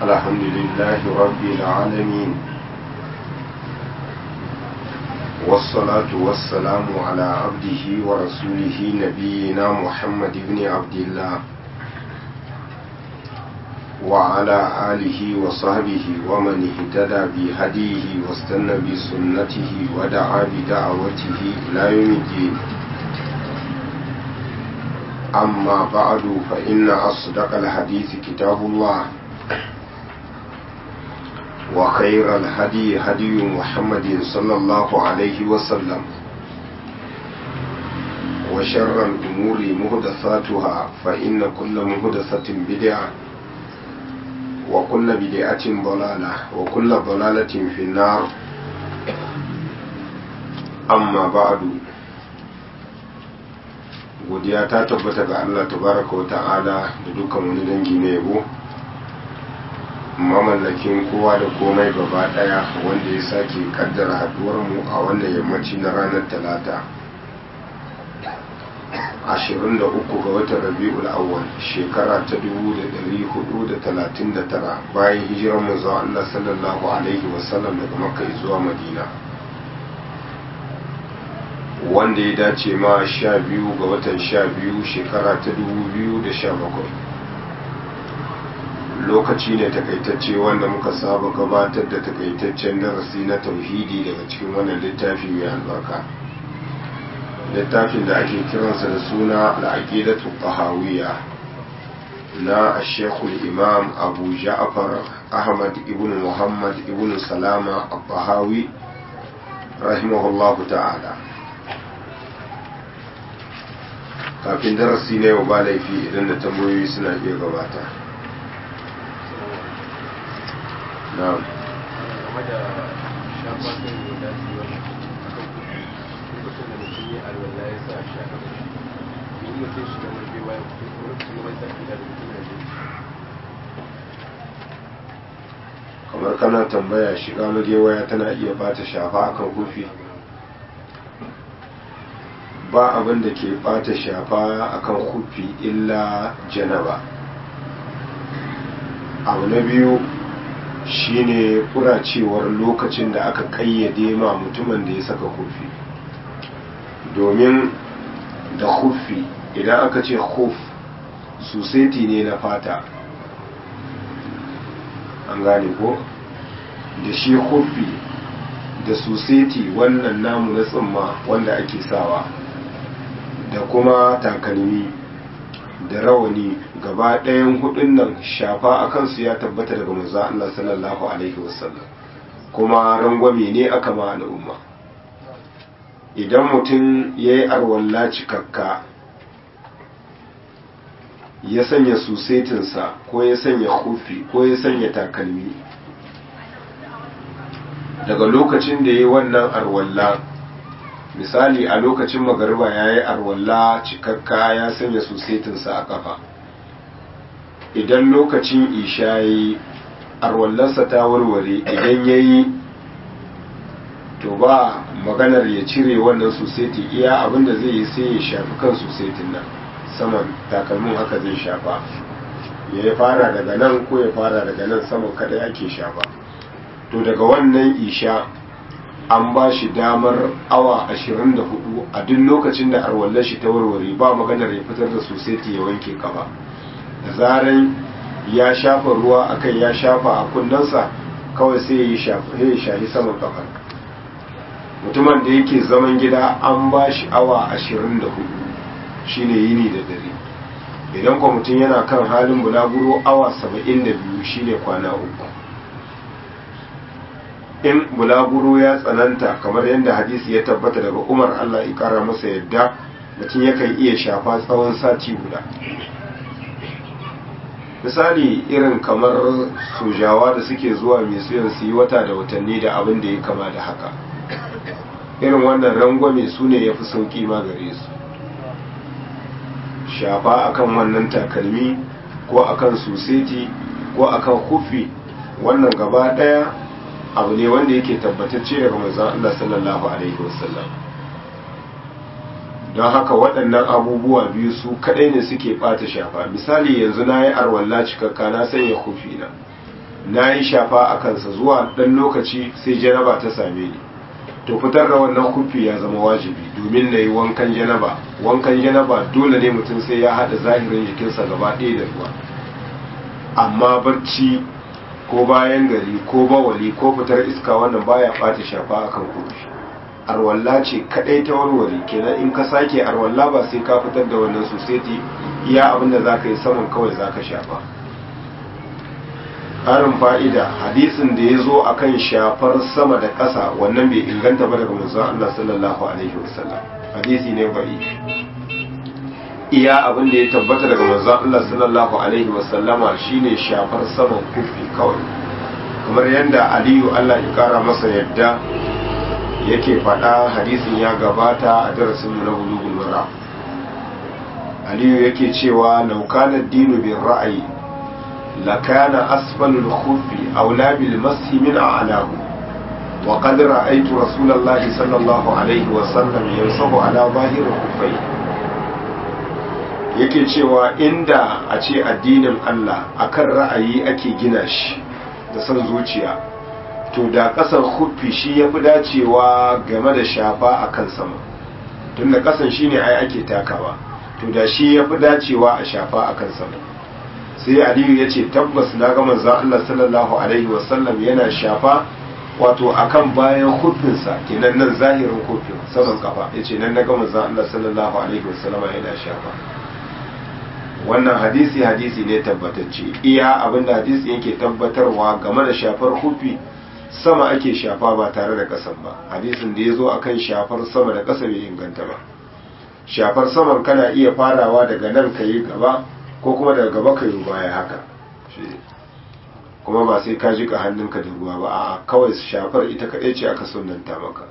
الحمد لله رب العالمين والصلاة والسلام على عبده ورسوله نبينا محمد بن عبد الله وعلى آله وصحبه ومن اهتدى بهديه واستنى بسنته ودعا بدعوته إلى يوم الدين أما بعد فإن أصدق الحديث كتاب الله وخير الهدي هدي محمد صلى الله عليه وسلم وشر الأمور مهدثاتها فإن كل مهدثة بدعة وكل بدعة ضلالة وكل ضلالة في النار أما بعد godiya ta tabbata ga Allah tabaraka wa ta'ala da dukkan wani dangi na yabo mamallakin kowa da komai gaba daya wanda ya sake kaddara haduwar mu a wannan yammaci na ranar talata 23 ga watan rabi'ul awwal shekara ta 1439 bayan hijirar manzo Allah sallallahu alaihi wasallam daga makka zuwa madina wanda ya dace ma sha biyu ga watan sha biyu shekara ta dubu biyu da sha bakwai lokaci ne takaitacce wanda muka saba gabatar da takaitaccen darasi na tauhidi daga cikin wannan littafi mai albarka littafin da ake kiransa da suna al'aqidatu tahawiyya na shekul imam abu ja'far ahmad ibn muhammad ibn salama al-tahawi rahimahullahu ta'ala kafin darasi na yau ba laifi idan da tambayoyi suna iya gabata na kamar kana tambaya shiga magewaya tana iya bata shafa akan kufi ba abin da ke bata shafa akan kufi illa janaba abu na biyu shine kuracewar lokacin da aka kayyade ma mutumin da ya saka kufi domin da kufi idan aka ce kuf suseti ne na fata an gane ko da shi kufi da suseti wannan namu na tsimma wanda ake sawa da kuma takalmi da rawani gaba ɗayan hudun nan shafa a kansu ya tabbata daga manzo Allah sallallahu alaihi wasallam kuma rangwame ne aka ma al'umma idan mutum ya yi arwalla cikakka ya sanya susetinsa ko ya sanya kufi ko ya sanya takalmi daga lokacin da ya yi wannan arwalla misali a lokacin magariba ya yi arwalla cikakka ya sanya susetinsa a kafa idan lokacin isha ya yi arwallarsa ta warware idan ya yi to ba maganar ya cire wannan suseti iya abinda zai yi sai ya shafi kan susetin nan saman takalmin haka zai shafa ya fara daga nan ko ya fara daga nan saman kada ake shafa to daga wannan isha an ba shi damar awa 24 a duk lokacin da arwallar shi ta warware ba maganar ya fitar da soseti ya wanke kafa da zaran ya shafa ruwa akan ya shafa a kunnensa kawai sai ya yi shahi saman kafar mutumin da yake zaman gida an ba shi awa 24 shine yini da dare idan kwa mutum yana kan halin bulaguro awa 72 shine kwana uku in bulaguro ya tsananta kamar yadda hadisi ya tabbata daga umar allah ya kara masa yadda mutum yakan iya shafa tsawon sati guda misali irin kamar sojawa da suke zuwa mai suyan su yi wata da watanni da abin da ya kama da haka irin wannan rangwame su ne ya fi sauƙi ma gare su shafa akan wannan takalmi ko akan suseti ko akan kufi wannan gaba ɗaya abu ne wanda yake tabbatacce daga manzon Allah sallallahu alaihi wasallam don haka waɗannan abubuwa biyu su kaɗai ne suke ɓata shafa misali yanzu na yi arwalla cikakka na sanya kufi na na yi shafa a kansa zuwa ɗan lokaci sai janaba ta same ni to fitar da wannan kufi ya zama wajibi domin na yi wankan janaba wankan janaba dole ne mutum sai ya haɗa zahirin jikinsa gaba ɗaya da ruwa amma barci ko bayan gari ko bawali ko fitar iska wannan baya ɓata shafa akan kufi arwalla ce kadai ta warware kenan in ka sake arwalla ba sai ka fitar da wannan sosai iya abinda za ka yi saman kawai za ka shafa ƙarin fa'ida hadisin da ya zo a kan shafar sama da ƙasa wannan bai inganta ba daga manzon Allah sallallahu alaihi wasallam hadisi ne bai iya abin da ya tabbata daga manzon Allah sallallahu alaihi wasallama shine shafar saman kufi kawai kamar yadda aliyu Allah ya kara masa yadda yake faɗa hadisin ya gabata a darasin na bulugul mara aliyu yake cewa laukana dinu bin ra'ayi lakana asfalul khufi aula bil mashi min a'lahu wa qad ra'aytu rasulullahi sallallahu alaihi wa sallam yansahu ala zahir khufai yake cewa inda a ce addinin Allah akan ra'ayi ake gina shi da son zuciya to da ƙasar huffi shi ya fi dacewa game da shafa a kan sama tun da ƙasan shi ne ai ake takawa to da shi ya fi dacewa a shafa a kan sama sai aliyu ya ce tabbas na ga manzan Allah sallallahu alaihi wasallam yana shafa wato akan bayan huffinsa kenan nan zahirin huffin saman kafa ya ce nan na ga manzan Allah sallallahu alaihi wasallama yana shafa wannan hadisi hadisi ne tabbatacce iya abinda hadisi yake tabbatarwa game da shafar huffi sama ake shafa ba tare da ƙasan ba hadisin da ya zo a kan shafar sama da ƙasa bai inganta ba shafar saman kana iya farawa daga nan ka yi gaba ko kuma daga gaba ka yi baya haka kuma ba sai ka jika hannunka da ruwa ba a kawai shafar ita kaɗai ce aka sunanta maka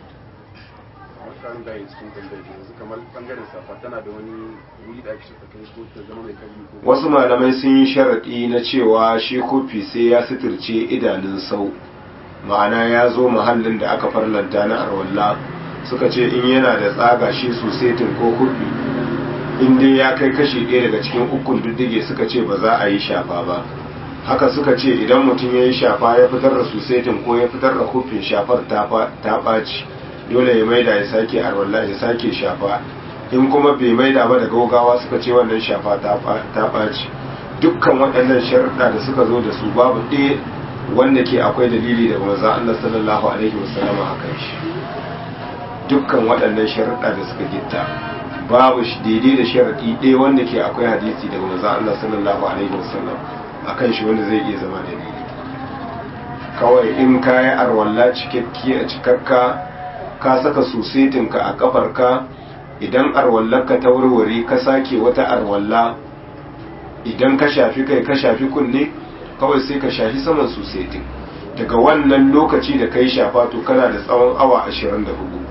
wasu malamai sun yi sharaɗi na cewa shi kofi sai ya suturce idanun sau ma'ana ya zo mahallin da aka farlanta na arwalla suka ce in yana da tsaga shi susetin ko kurbi in dai ya kai kashi ɗaya daga cikin ukun diddige suka ce ba za a yi shafa ba haka suka ce idan mutum ya yi shafa ya fitar da susetin ko ya fitar da hufin shafar ta ɓaci dole ya maida ya sake arwalla ya sake shafa in kuma bai maida ba da gaugawa suka ce wannan shafa ta ɓaci dukkan waɗannan sharuɗa da suka zo da su babu ɗaya wanda ke akwai dalili daga manzon Allah sallallahu alaihi wasallam akan shi dukkan waɗannan sharuɗa da suka gitta babu shi daidai da sharaɗi ɗaya wanda ke akwai hadisi daga manzon Allah sallallahu alaihi wasallam akan shi wanda zai iya zama dalili kawai in ka yi arwalla cikakki a cikakka ka saka susetinka a kafarka idan arwallarka ta warware ka sake wata arwalla idan ka shafi kai ka shafi kunne kawai sai ka shafi saman susetin daga wannan lokaci da ka yi shafa to kana da tsawon awa 24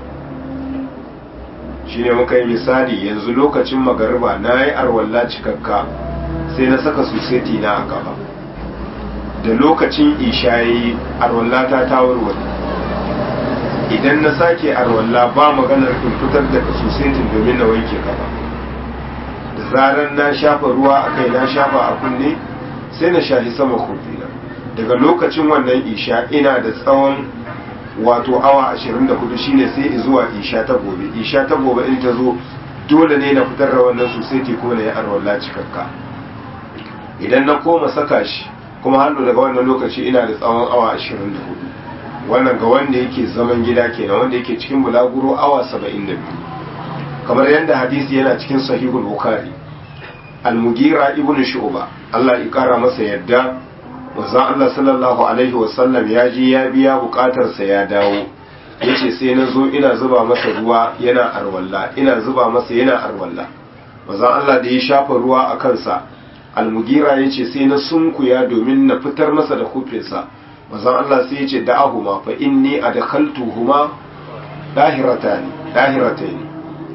shi ne muka yi misali yanzu lokacin magariba na yi arwalla cikakka sai na saka suseti na a gaba da lokacin isha ya yi arwalla ta tawarware idan na sake arwalla ba maganar in fitar da susetin domin na wanke gaba da zarar na shafa ruwa a kai na shafa a kunne sai na shahi sama kufina daga lokacin wannan isha ina da tsawon wato awa 24 shine sai zuwa isha ta gobe isha ta gobe in ta zo dole ne na fitar da wannan sosai ko na yi arwalla cikakka idan na koma saka shi kuma hannu daga wannan lokaci ina da tsawon awa 24 wannan ga wanda yake zaman gida kenan wanda yake cikin bulaguro awa 72 kamar yadda hadisi yana cikin sahihul bukhari al-mugira ibn shu'ba Allah ya kara masa yadda manzon Allah sallallahu alaihi wasallam ya je ya biya bukatarsa ya dawo yace sai na zo ina zuba masa ruwa yana arwalla ina zuba masa yana arwalla manzon Allah da ya shafa ruwa a kansa al-mugira yace sai na sunkuya domin na fitar masa da kufinsa manzon Allah sai yace da'ahuma fa inni adkhaltuhuma dahiratani dahiratani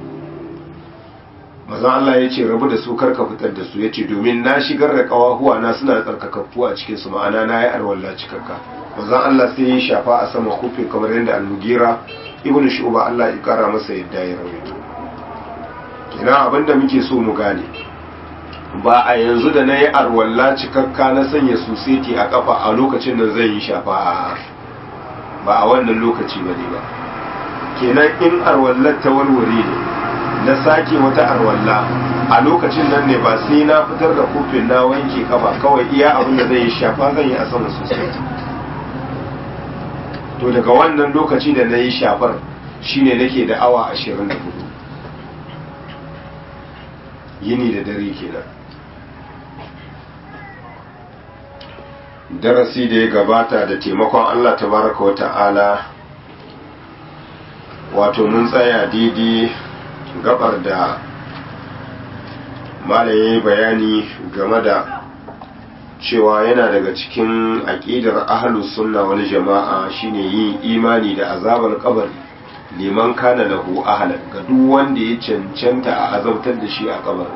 manzon Allah ya ce rabu da su karka fitar da su ya ce domin na shigar da kawahuwa na suna tsarkakakku a cikin su ma'ana na yi arwalla cikakka manzon Allah sai ya shafa a sama kufin kamar yadda al-mugira ibnu shu'ba Allah ya kara masa yadda ya rawaito kina abinda muke so mu gane ba a yanzu da na yi arwalla cikakka na sanya suseti a kafa a lokacin da zai yi shafa ba a wannan lokaci ba ne ba kenan in arwallar ta warware ne na sake wata arwalla a lokacin nan ne ba sai na fitar da kofin na wanke kafa kawai iya abin da zai yi shafa zan yi a sama suseti to daga wannan lokaci da na yi shafar shine nake da awa ashirin da hudu yini da dare kenan darasi da ya gabata da taimakon Allah tabaraka wa ta'ala wato mun tsaya daidai gabar da malaye bayani game da cewa yana daga cikin aƙidar ahlus sunna wal jama'a shine yin imani da azabar kabari liman kana lahu ahlan ga duk wanda ya cancanta a azabtar da shi a kabari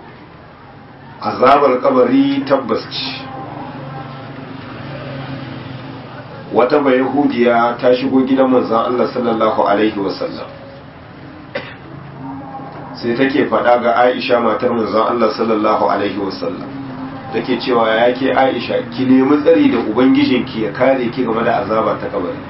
azabar kabari tabbas ce wata bayahudiya ta shigo gidan manzon Allah sallallahu alaihi wasallam sai take faɗa ga Aisha matar manzon Allah sallallahu alaihi wasallam take cewa ya ke Aisha ki nemi tsari da ubangijinki ya kare ki game da azaba ta kabari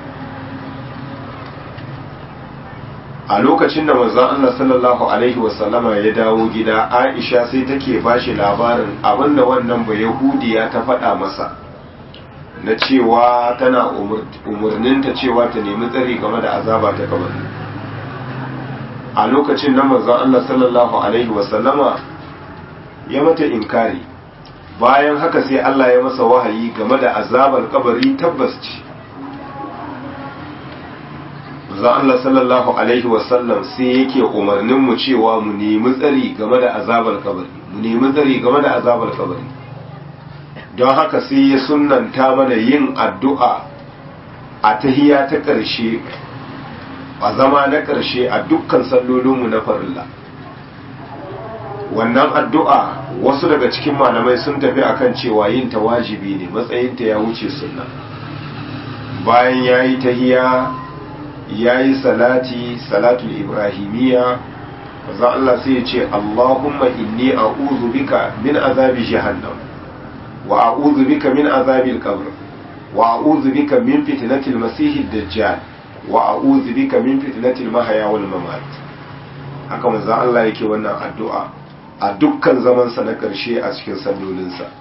a lokacin da manzon Allah sallallahu alaihi wasallama ya dawo gida Aisha sai take bashi labarin abinda wannan bayahudiya ta faɗa masa na cewa tana umarninta cewa ta nemi tsari game da azaba ta kabari a lokacin nan manzon Allah sallallahu alaihi wasallama ya mata inkari bayan haka sai Allah ya masa wahayi game da azabar kabari tabbas ce manzon Allah sallallahu alaihi wasallam sai yake umarnin mu cewa mu nemi tsari game da azabar kabari mu nemi tsari game da azabar kabari don haka sai ya sunanta mana yin addu'a a tahiya ta ƙarshe a zama na ƙarshe a dukkan sallolinmu na farilla wannan addu'a wasu daga cikin malamai sun tafi akan cewa yin ta wajibi ne matsayinta ya wuce sunna bayan ya yi tahiya ya yi salati salatul ibrahimiyya za Allah sai ya ce Allahumma inni a'udhu bika min azabi jahannam wa a'udhu bika min azabil qabr wa a'udhu bika min fitnatil masiihid dajjal wa a'udhu bika min fitnatil mahya wal mamat haka manzo Allah yake wannan addu'a a dukkan zaman sa na karshe a cikin sallolinsa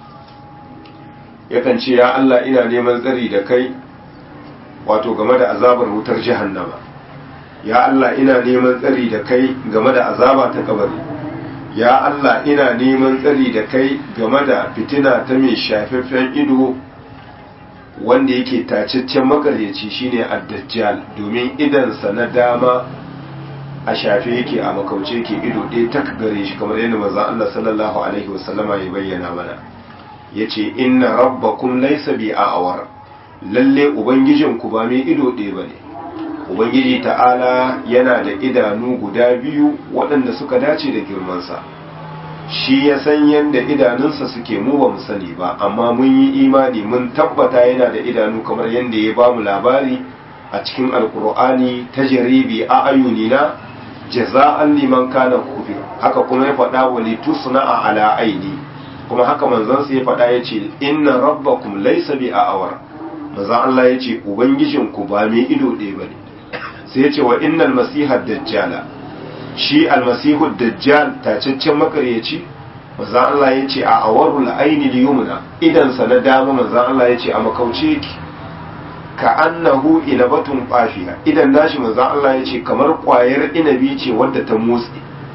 yakan ce ya Allah ina neman tsari da kai wato game da azabar wutar jahannama ya Allah ina neman tsari da kai game da azaba ta kabari ya Allah ina neman tsari da kai game da fitina ta mai shafaffen ido wanda yake tacaccen makaryaci shine ad-dajjal domin idansa na dama a shafe yake a makauce yake ido ɗaya ta gare shi kamar yadda manzon Allah sallallahu alaihi wasallama ya bayyana mana yace inna rabbakum laysa bi a'war lalle ubangijinku ba mai ido ɗaya bane ubangiji ta'ala yana da idanu guda biyu waɗanda suka dace da girmansa shi ya san yadda idanunsa suke mu ba mu sani ba amma mun yi imani mun tabbata yana da idanu kamar yadda ya ba mu labari a cikin alkur'ani ta jaribi a ayunina jaza'an liman kana kufir haka kuma ya faɗa wa litusna a ala aini kuma haka manzansa ya faɗa ya ce inna rabbakum laysa bi a'awar maza Allah ya ce ubangijinku ba mai ido ɗaya bane sai ya ce wa innal masiha dajjala shi almasihu dajjal tacaccen makaryaci manzan Allah ya ce a awarul aini liyumna idansa na dama manzan Allah ya ce a makauce yake ka annahu inabatun fafiya idan nashi manzan Allah ya ce kamar kwayar inabi ce wadda ta motsi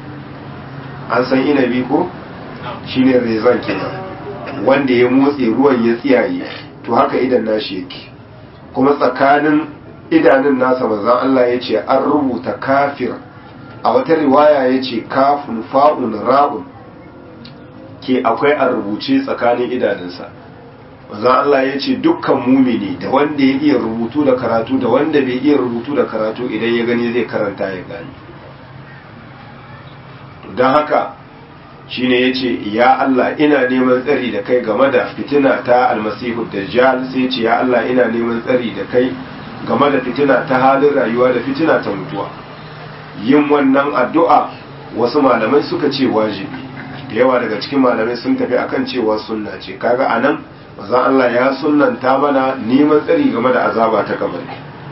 an san inabi ko shine rezan kenan wanda ya motsi ruwan ya tsiyaye to haka idan nashi yake kuma tsakanin idanun nasa manzan Allah ya ce an rubuta kafir a wata riwaya ya ce kafin fa'un ra'un ke akwai a rubuce tsakanin idanunsa manzan Allah ya ce dukkan mumini da wanda ya iya rubutu da karatu da wanda bai iya rubutu da karatu idan ya gani zai karanta ya gani don haka shine ya ce ya Allah ina neman tsari da kai game da fitina ta almasihu dajjal sai ce ya Allah ina neman tsari da kai game da fitina ta halin rayuwa da fitina ta mutuwa yin wannan addu'a wasu malamai suka ce wajibi da yawa daga cikin malamai sun tafi akan cewa sunna ce kaga anan manzon Allah ya sunnanta mana neman tsari game da azaba ta kabari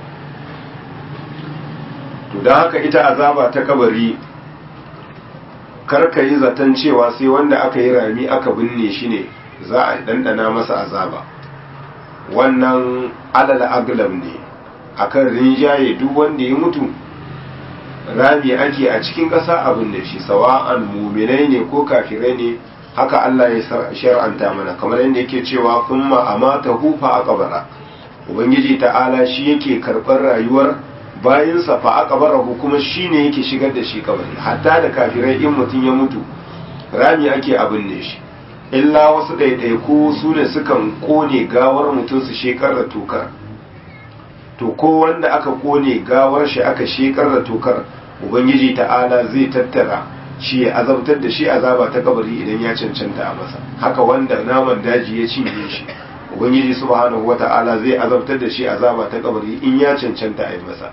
to dan haka ita azaba ta kabari karka yi zaton cewa sai wanda aka yi rami aka binne shi ne za a dandana masa azaba wannan alal aglam ne akan rinjaye duk wanda ya mutu rami ake a cikin ƙasa abin da shi sawa'an muminai ne ko kafirai ne haka Allah ya shar'anta mana kamar yadda yake cewa kuma amata hufa a kabara ubangiji ta'ala shi yake karɓar rayuwar bayansa fa a kabara kuma shi ne yake shigar da shi kabari hatta da kafirai in mutum ya mutu rami ake abin da shi illa wasu ɗaiɗaiku su ne sukan ƙone gawar mutum su shekar da tokar to ko wanda aka ƙone gawar shi aka shekar da tokar ubangiji ta'ala zai tattara shi ya azabtar da shi azaba ta kabari idan ya cancanta a masa haka wanda naman daji ya cinye shi ubangiji subhanahu wata'ala zai azabtar da shi azaba ta kabari in ya cancanta a yi masa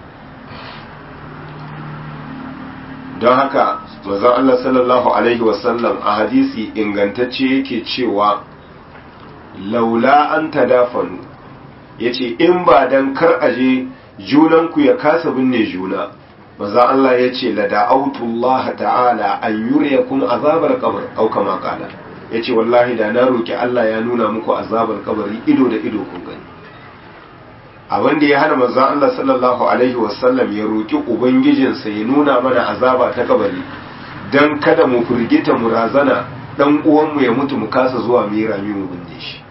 don haka manzon Allah sallallahu alaihi wasallam a hadisi ingantacce yake cewa laula an tadafanu yace in ba dan kar aje junanku ya kasa binne juna manzon Allah yace la da'autu Allah ta'ala an yuriyakum azabar qabr au kama qala yace wallahi da na roki Allah ya nuna muku azabar kabari ido da ido kun gani abin da ya hana manzon Allah sallallahu alaihi wasallam ya roki ubangijinsa ya nuna mana azaba ta kabari dan kada mu firgita mu razana dan uwanmu ya mutu mu kasa zuwa mu yi rami mu binne shi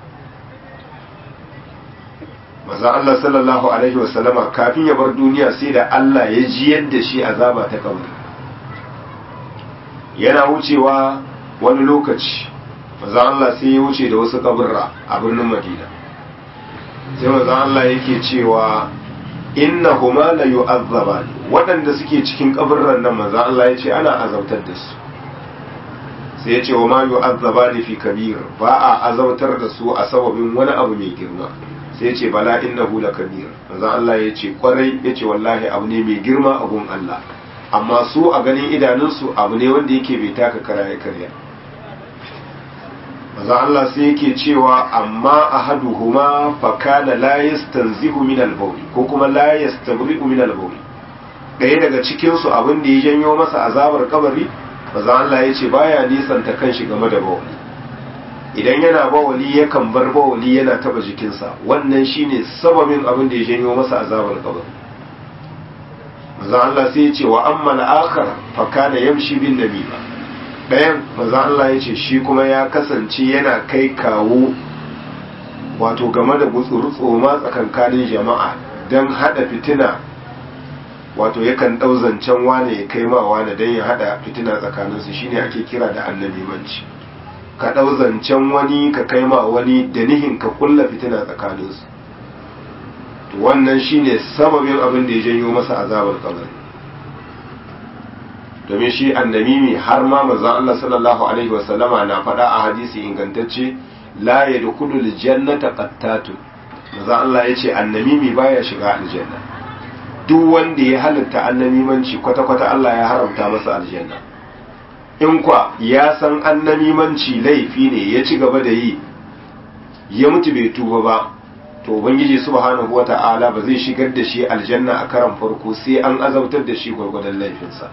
manzon Allah sallallahu alaihi wasallama kafin ya bar duniya sai da Allah ya ji yadda shi azaba ta kabari yana wucewa wani lokaci manzon Allah sai ya wuce da wasu kaburra a birnin Madina sai manzo Allah yake cewa innahuma la yu'azzabani waɗanda suke cikin kaburran nan manzo Allah yace ana azabtar da su sai yace wa ma yu'azzabani fi kabir ba a azabtar da su a sababin wani abu mai girma sai yace bala innahu la kabir manzo Allah yace kwarai yace wallahi abu ne mai girma a gun Allah amma su a ganin idanunsu abu ne wanda yake bai taka kara ya karya maza Allah sai yake cewa amma ahaduhuma fa kana la yastanzihu min al-bawl ko kuma la yastabri'u min al-bawl ɗaya daga cikin su abin da ya janyo masa azabar kabari maza Allah yace baya nisanta kanshi game da bawli idan yana bawali yakan bar bawali yana taba jikinsa wannan shine sababin abin da ya janyo masa azabar kabari maza Allah sai ya ce wa amma al-akhar fa kana yamshi bin nabila ɗayan maza Allah ya ce shi kuma ya kasance yana kai kawo wato game da gutsuru-tsoma tsakankanin jama'a don haɗa fitina wato yakan ɗau zancen wane ya kai ma wane don ya haɗa fitina tsakaninsu shine ake kira da annabimanci ka ɗau zancen wani ka kai ma wani da nihin ka kulla fitina tsakaninsu to wannan shine sababin abin da ya janyo masa azabar kabari domin shi annamimi har ma manzon Allah sallallahu alaihi wasallama na faɗa a hadisi ingantacce la yadkhulul jannata qattatu manzon Allah yace annamimi baya shiga aljanna duk wanda ya halitta annamimanci kwata kwata Allah ya haramta masa aljanna in kwa ya san annamimanci laifi ne ya ci gaba da yi ya mutu bai tuba ba to ubangiji subhanahu wata'ala ba zai shigar da shi aljanna a karan farko sai an azabtar da shi gwargwadon laifinsa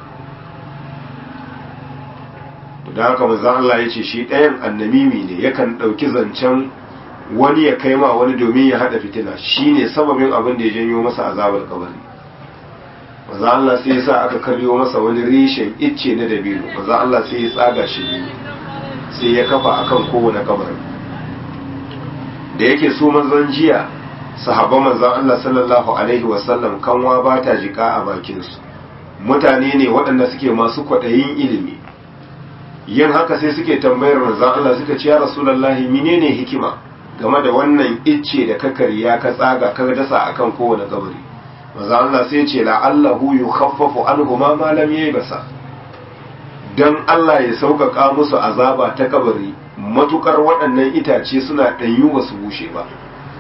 da haka manzon Allah ya ce shi ɗayan annamimi ne yakan ɗauki zancen wani ya kai ma wani domin ya haɗa fitina shine sababin abin da ya janyo masa azabar kabari manzon Allah sai ya sa aka karyo masa wani reshen icce na dabino manzon Allah sai ya tsaga shi biyu sai ya kafa akan kowane kabarin da yake so manzon jiya sahabban manzon Allah sallallahu alaihi wasallam kanwa ba ta jika a bakinsu mutane ne waɗanda suke masu kwaɗayin ilimi yin haka sai suke tambayar manzon Allah suka ce ya rasulullahi menene hikima game da wannan icce da ka karya ka tsaga ka dasa akan kowane kabari manzon Allah sai ce la'allahu yukhaffafu anhuma ma lam basa. dan Allah ya sauƙaƙa musu azaba ta kabari matukar waɗannan itace suna ɗanyu ba su bushe ba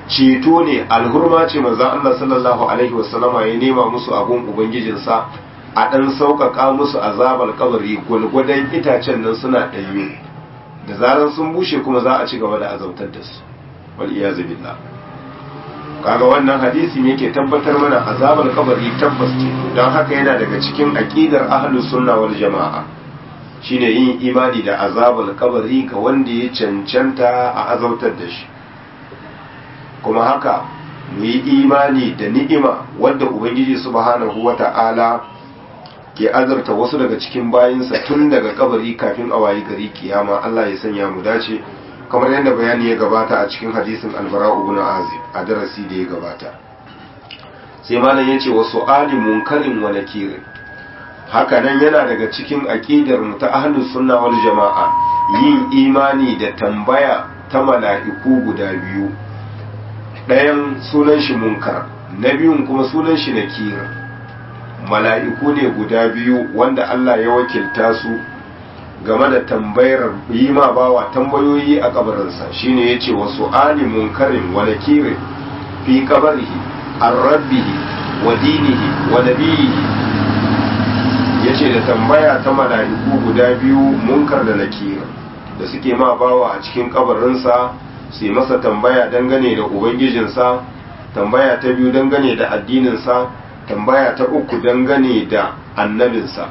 ceto ne alhurma ce manzon Allah sallallahu alaihi wasallama ya nema musu abun ubangijinsa a ɗan sauƙaƙa musu azabar kabari gwalgwadon itacen nan suna ɗanyu da zarar sun bushe kuma za a ci gaba da azabtar da su wal iyazu billah kaga wannan hadisi ne ke tabbatar mana azabar kabari tabbas ce don haka yana daga cikin aqidar ahlus sunna wal jama'a shine yin imani da azabar kabari ga wanda ya cancanta a azabtar da shi kuma haka mu yi imani da ni'ima wadda ubangiji subhanahu wata'ala ke azarta wasu daga cikin bayinsa tun daga kabari kafin a wayi gari kiyama Allah ya sanya mu dace kamar yadda bayani ya gabata a cikin hadisin albara ibn azib a darasi da ya gabata sai malam yace wa su'ali munkarin wa nakirin haka nan yana daga cikin aqidar mu ta ahlus sunna wal jama'a yin imani da tambaya ta mala'iku guda biyu ɗayan sunan shi munkar na biyun kuma sunan shi nakir mala'iku ne guda biyu wanda Allah ya wakilta su game da tambayar yi ma bawa tambayoyi a kabarinsa shine yace wa su'ali munkarin wa nakirin fi qabrihi an rabbihi wa dinihi wa nabiyihi yace da tambaya ta mala'iku guda biyu munkar da nakir da suke ma bawa a cikin kabarinsa su yi masa tambaya dangane da ubangijinsa tambaya ta biyu dangane da addininsa tambaya ta uku dangane da annabinsa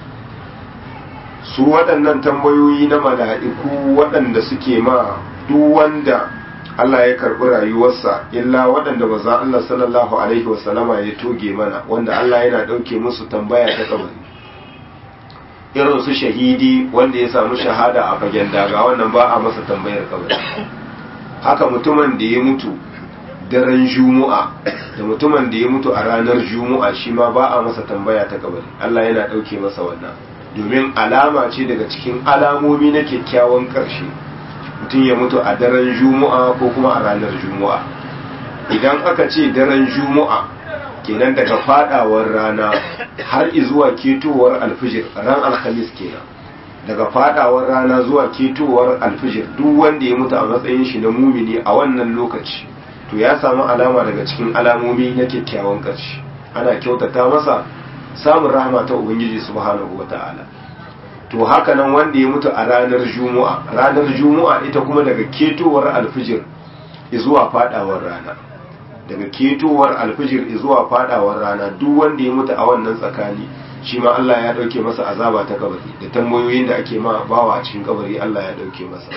su waɗannan tambayoyi na mala'iku waɗanda suke ma duk wanda Allah ya karɓi rayuwarsa illa waɗanda maza Allah sallallahu Alaihi wasallama ya toge mana wanda Allah yana ɗauke musu tambaya ta kabari irin su shahidi wanda ya samu shahada a fagen daga wannan ba a masa tambayar kabari haka mutumin da ya mutu daren juma'a da mutumin da ya mutu a ranar juma'a shi ma ba a masa tambaya ta kabari Allah yana ɗauke masa wannan domin alama ce daga cikin alamomi na kyakkyawan ƙarshe mutum ya mutu a daren juma'a ko kuma a ranar juma'a idan aka ce daren juma'a kenan daga fadawar rana har zuwa ketowar alfijir ran alhamis kenan daga fadawar rana zuwa ketowar alfijir duk wanda ya mutu a matsayin shi na mumini a wannan lokaci to ya samu alama daga cikin alamomi na kyakkyawan ƙarshe ana kyautata masa samun rahama ta ubangiji subhanahu wata'ala to haka nan wanda ya mutu a ranar juma'a ranar juma'a ita kuma daga ketowar alfijir zuwa fadawar rana daga ketowar alfijir zuwa fadawar rana duk wanda ya mutu a wannan tsakani shi ma Allah ya dauke masa azaba ta kabari da tambayoyin da ake ma bawa a cikin kabari Allah ya dauke masa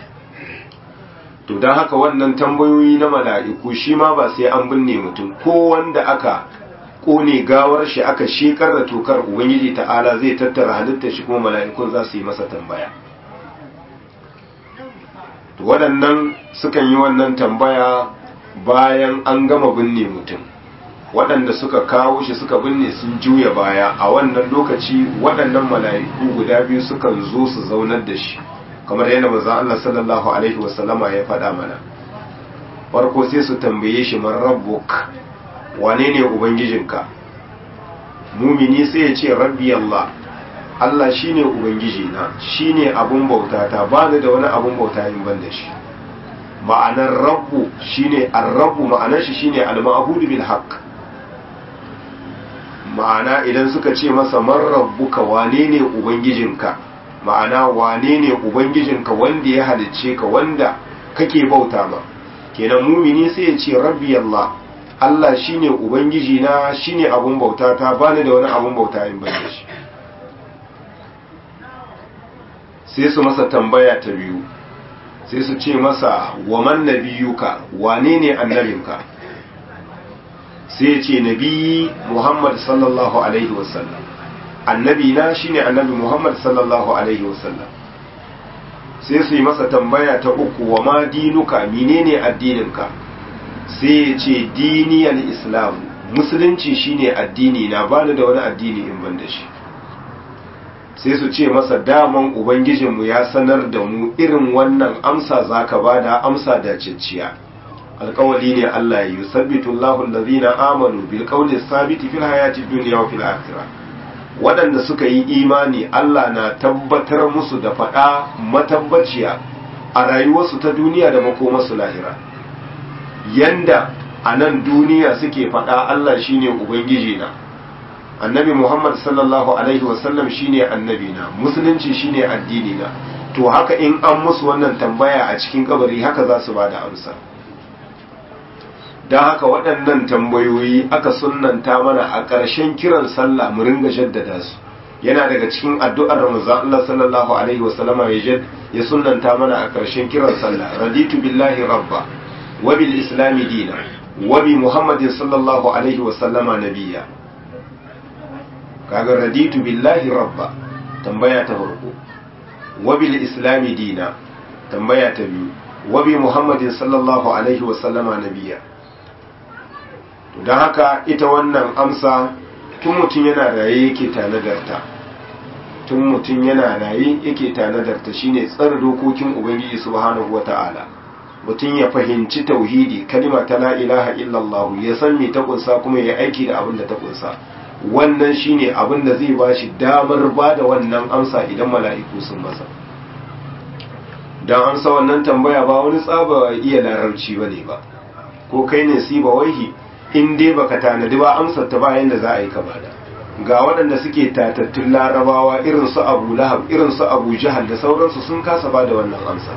to don haka wannan tambayoyi na mala'iku shi ma ba sai an binne mutum ko wanda aka kone gawar shi aka shekar da tokar ubangiji ta'ala zai tattara halittar shi kuma mala'ikun za su yi masa tambaya to waɗannan sukan yi wannan tambaya bayan an gama binne mutum waɗanda suka kawo shi suka binne sun juya baya a wannan lokaci waɗannan mala'iku guda biyu sukan zo su zaunar da shi kamar yadda manzon Allah sallallahu alaihi wasallama ya faɗa mana farko sai su tambaye shi man rabbuk wane ne ubangijinka mumini sai ya ce rabbi Allah Allah shine ubangiji na shine abun bauta ta bani da wani abun bauta in ban da shi ma'anar rabbu shine ar-rabbu ma'anar shi shine al-ma'budu bil haqq ma'ana idan suka ce masa man rabbuka wane ne ubangijinka ma'ana wane ne ubangijinka wanda ya halicce ka wanda kake bauta ma kenan mumini sai ya ce rabbi Allah Allah shine ubangiji na shine abun bauta ta bani da wani abun bauta in ban da shi sai su masa tambaya ta biyu sai su ce masa wa man nabiyuka wane ne annabinka sai ya ce nabi Muhammad sallallahu alaihi wasallam annabi na shine annabi Muhammad sallallahu alaihi wasallam sai su yi masa tambaya ta uku wa ma dinuka menene addininka sai ya ce diniyar islam musulunci shine addini na bani da wani addini in ban da shi sai su ce masa daman ubangijinmu ya sanar da mu irin wannan amsa zaka bada amsa da cicciya alkawali ne Allah ya yusabbitu Allahu allazina amanu bil qawli sabiti fil hayati dunya wa fil akhirah waɗanda suka yi imani Allah na tabbatar musu da faɗa matabbaciya a rayuwarsu ta duniya da makomarsu lahira yanda a nan duniya suke faɗa Allah shine ubangiji na annabi muhammad sallallahu alaihi wasallam shine annabi na musulunci shine addini na to haka in an musu wannan tambaya a cikin kabari haka za su ba da amsa don haka waɗannan tambayoyi aka sunnanta mana a ƙarshen kiran sallah mu ringa jaddada su yana daga cikin addu'ar Ramazan Allah sallallahu alaihi wasallama ya ya sunnanta mana a ƙarshen kiran sallah raditu billahi rabba wa bil islami dina wa bi muhammadin sallallahu alaihi wasallama nabiyya kaga raditu billahi rabba tambaya ta farko wa bil islami dina tambaya ta biyu wa bi muhammadin sallallahu alaihi wasallama nabiyya don haka ita wannan amsa tun mutum yana raye yake tanadarta tun mutum yana raye yake tanadarta shine tsara dokokin ubangiji subhanahu wata'ala mutum ya fahimci tauhidi kalima ta la ilaha illallah ya san me ta kunsa kuma ya aiki da abin da ta kunsa wannan shine abin da zai bashi damar ba da wannan amsa idan mala'iku sun masa dan amsa wannan tambaya ba wani tsaba iya larabci bane ba ko kai ne siba waihi in dai baka tanadi ba amsar ta bayan da za a yi ka bada ga waɗanda suke tatattun larabawa irin su abu lahab irin su abu jahal da sauransu sun kasa ba da wannan amsa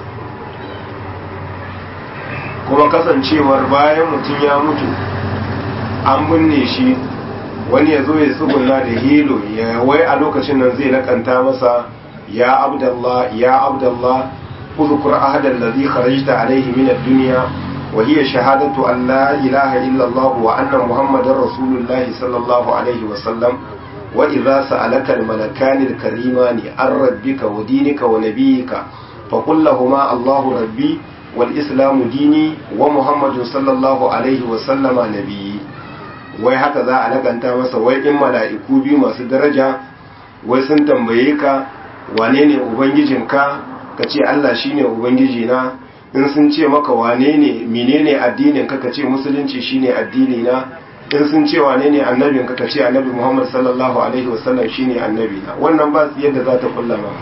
kuma kasancewar bayan mutum ya mutu an binne shi wani ya zo ya tsuguna da hilo ya wai a lokacin nan zai lakanta masa ya abdallah ya abdallah uzkur ahadan ladhi kharajta alayhi min ad-dunya وهي شهادة أن لا إله إلا الله وأن محمد رسول الله صلى الله عليه وسلم وإذا سألك الملكان الكريمان عن ربك ودينك ونبيك فقل لهما الله ربي والإسلام ديني ومحمد صلى الله عليه وسلم نبي wai haka za a laganta masa wai in mala'iku biyu masu daraja wai sun tambaye ka wane ne ubangijinka ka ce Allah shine ubangiji na in sun ce maka wane ne menene addinin ka ce musulunci shine addini na in sun ce wane ne annabin ka ce annabi Muhammad sallallahu alaihi wasallam shine annabi na wannan ba su yadda za ta kulla ma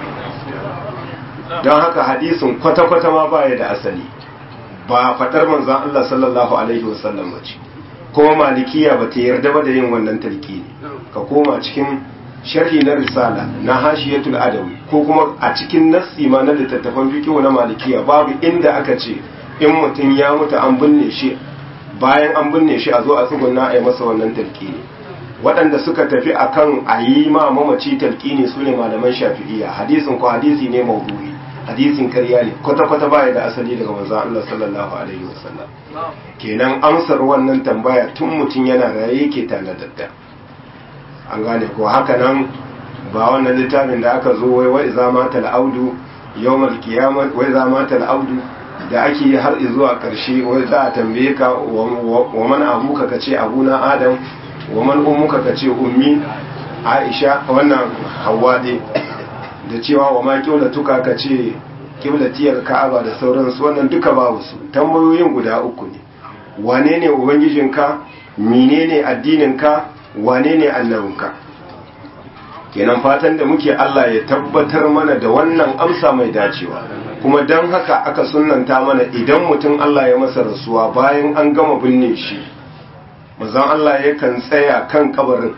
don haka hadisin kwata-kwata ma baya da asali ba fadar manzon Allah sallallahu alaihi wasallam ce kuma malikiya ba ta yarda ba da yin wannan talqini ka koma cikin sharhi na risala na hashiyatul adawi ko kuma a cikin nassi ma na littattafan fiqh na malikiya babu inda aka ce in mutum ya mutu an binne shi bayan an binne shi a zo a tsugunna a yi masa wannan talqini waɗanda suka tafi akan a yi ma mamaci talqini su ne malaman shafi'iyya hadisin ko hadisi ne maudu'i hadisin karya ne kwata-kwata baya da asali daga manzon Allah sallallahu alaihi wasallam kenan amsar wannan tambaya tun mutum yana raye yake tanadadda an gane ko haka nan ba wannan littafin da aka zo wai wai za mata al'audu yawmal qiyamah wai za mata al'audu da ake yi har zuwa karshe wai za a tambaye ka wa man abuka kace abuna adam wa man ummuka kace ummi aisha wannan hawa dai da cewa wa ma tuka kace kiblatiyar ka'aba da sauransu wannan duka babu su tambayoyin guda uku ne wane ne ubangijinka menene addininka wane ne annabinka kenan fatan da muke Allah ya tabbatar mana da wannan amsa mai dacewa kuma don haka aka sunanta mana idan mutum Allah ya masa rasuwa bayan an gama binne shi mazan Allah yakan tsaya kan kabarin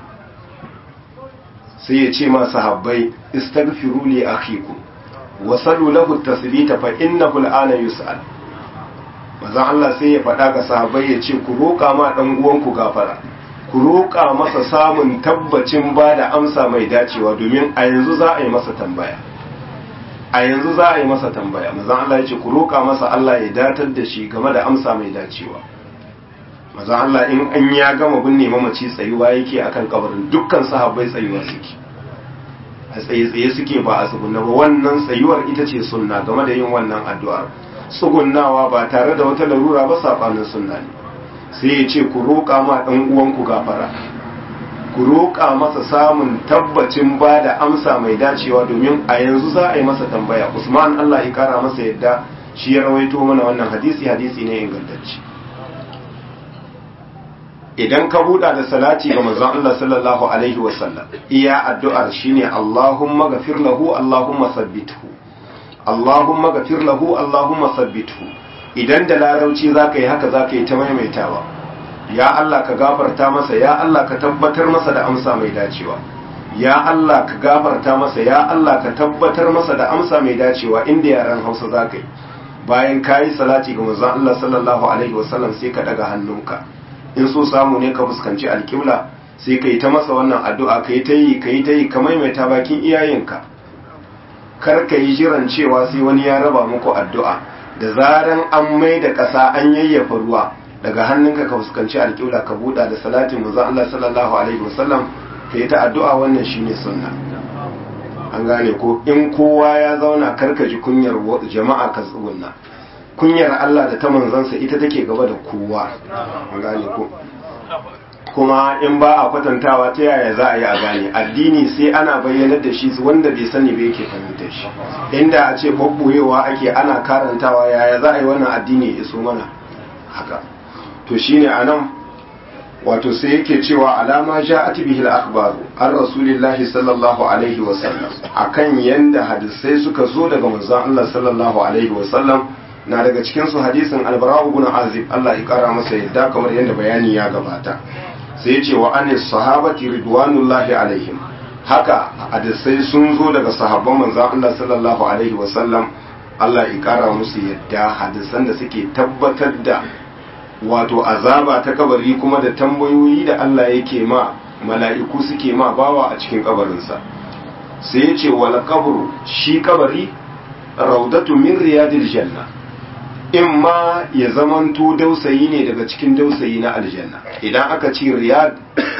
sai ya ce masu habbai istaghfiru li akhikum wa sallu lahu tasbita fa innahu al'ana yus'al mazan Allah sai ya faɗa ga sahabbai ya ce ku roƙa ma dan uwanku gafara ku roƙa masa samun tabbacin ba da amsa mai dacewa domin a yanzu za a yi masa tambaya a yanzu za a yi masa tambaya mazan Allah ya ce ku roƙa masa Allah ya datar da shi game da amsa mai dacewa mazan Allah in an ya gama binne mamaci tsayuwa yake akan kabarin dukkan sahabbai tsayuwa suke a tsaye-tsaye suke ba a tsugunna ba wannan tsayuwar ita ce sunna game da yin wannan addu'ar tsugunnawa ba tare da wata larura ba saɓanin sunna ne sai ya ce ku roƙa ma ɗan uwanku gafara ku roƙa masa samun tabbacin ba da amsa mai dacewa domin a yanzu za a yi masa tambaya usman allah ya kara masa yadda shi ya rawaito mana wannan hadisi hadisi ne ingantacce idan ka buɗa da salati ga manzon allah sallallahu alaihi wasallam iya addu'ar shine allahumma gafir lahu allahumma sabbithu allahumma gafir lahu allahumma sabbithu idan da larauci za ka yi haka za ka yi ta maimaitawa ya Allah ka gafarta masa ya Allah ka tabbatar masa da amsa mai dacewa ya Allah ka gafarta masa ya Allah ka tabbatar masa da amsa mai dacewa inda yaran Hausa za ka yi bayan ka yi salati ga manzon Allah sallallahu alaihi wasallam sai ka daga hannunka in so samu ne ka fuskanci alƙibla sai ka yi ta masa wannan addu'a ka yi ta yi ka yi ta yi ka maimaita bakin iyayenka kar ka yi jiran cewa sai wani ya raba muku addu'a da zaran an mai da ƙasa an yayyafa ruwa daga hannunka ka fuskanci alƙibla ka buɗa da salatin manzon Allah sallallahu alaihi wasallam ka yi ta addu'a wannan shine sunna an gane ko in kowa ya zauna karka ji kunyar jama'a ka tsugunna kunyar Allah da ta manzansa ita take gaba da kowa an gane ko kuma in ba a kwatantawa ta yaya za a yi a gane addini sai ana bayyanar da shi wanda bai sani ba yake fahimtar shi inda a ce babboyewa ake ana karantawa yaya za a yi wannan addini ya iso mana haka to shine anan wato sai yake cewa alama ja'at bihi al-akhbaru an rasulillahi sallallahu alaihi wa sallam akan yanda hadisai suka zo daga manzon Allah sallallahu alaihi wa sallam na daga cikin su hadisin al-bara'u ibn azib Allah ya kara masa yadda kamar yanda bayani ya gabata sai yace wa anis sahabati ridwanullahi alaihim haka hadisai sun zo daga sahabban manzon Allah sallallahu alaihi wa sallam Allah ya kara musu yadda hadisan da suke tabbatar da wato azaba ta kabari kuma da tambayoyi da Allah yake ma mala'iku suke ma bawa a cikin kabarinsa sai ya ce wal kabru shi kabari raudatu min riyadil janna in ma ya zamanto dausayi ne daga cikin dausayi na aljanna idan aka ce riyad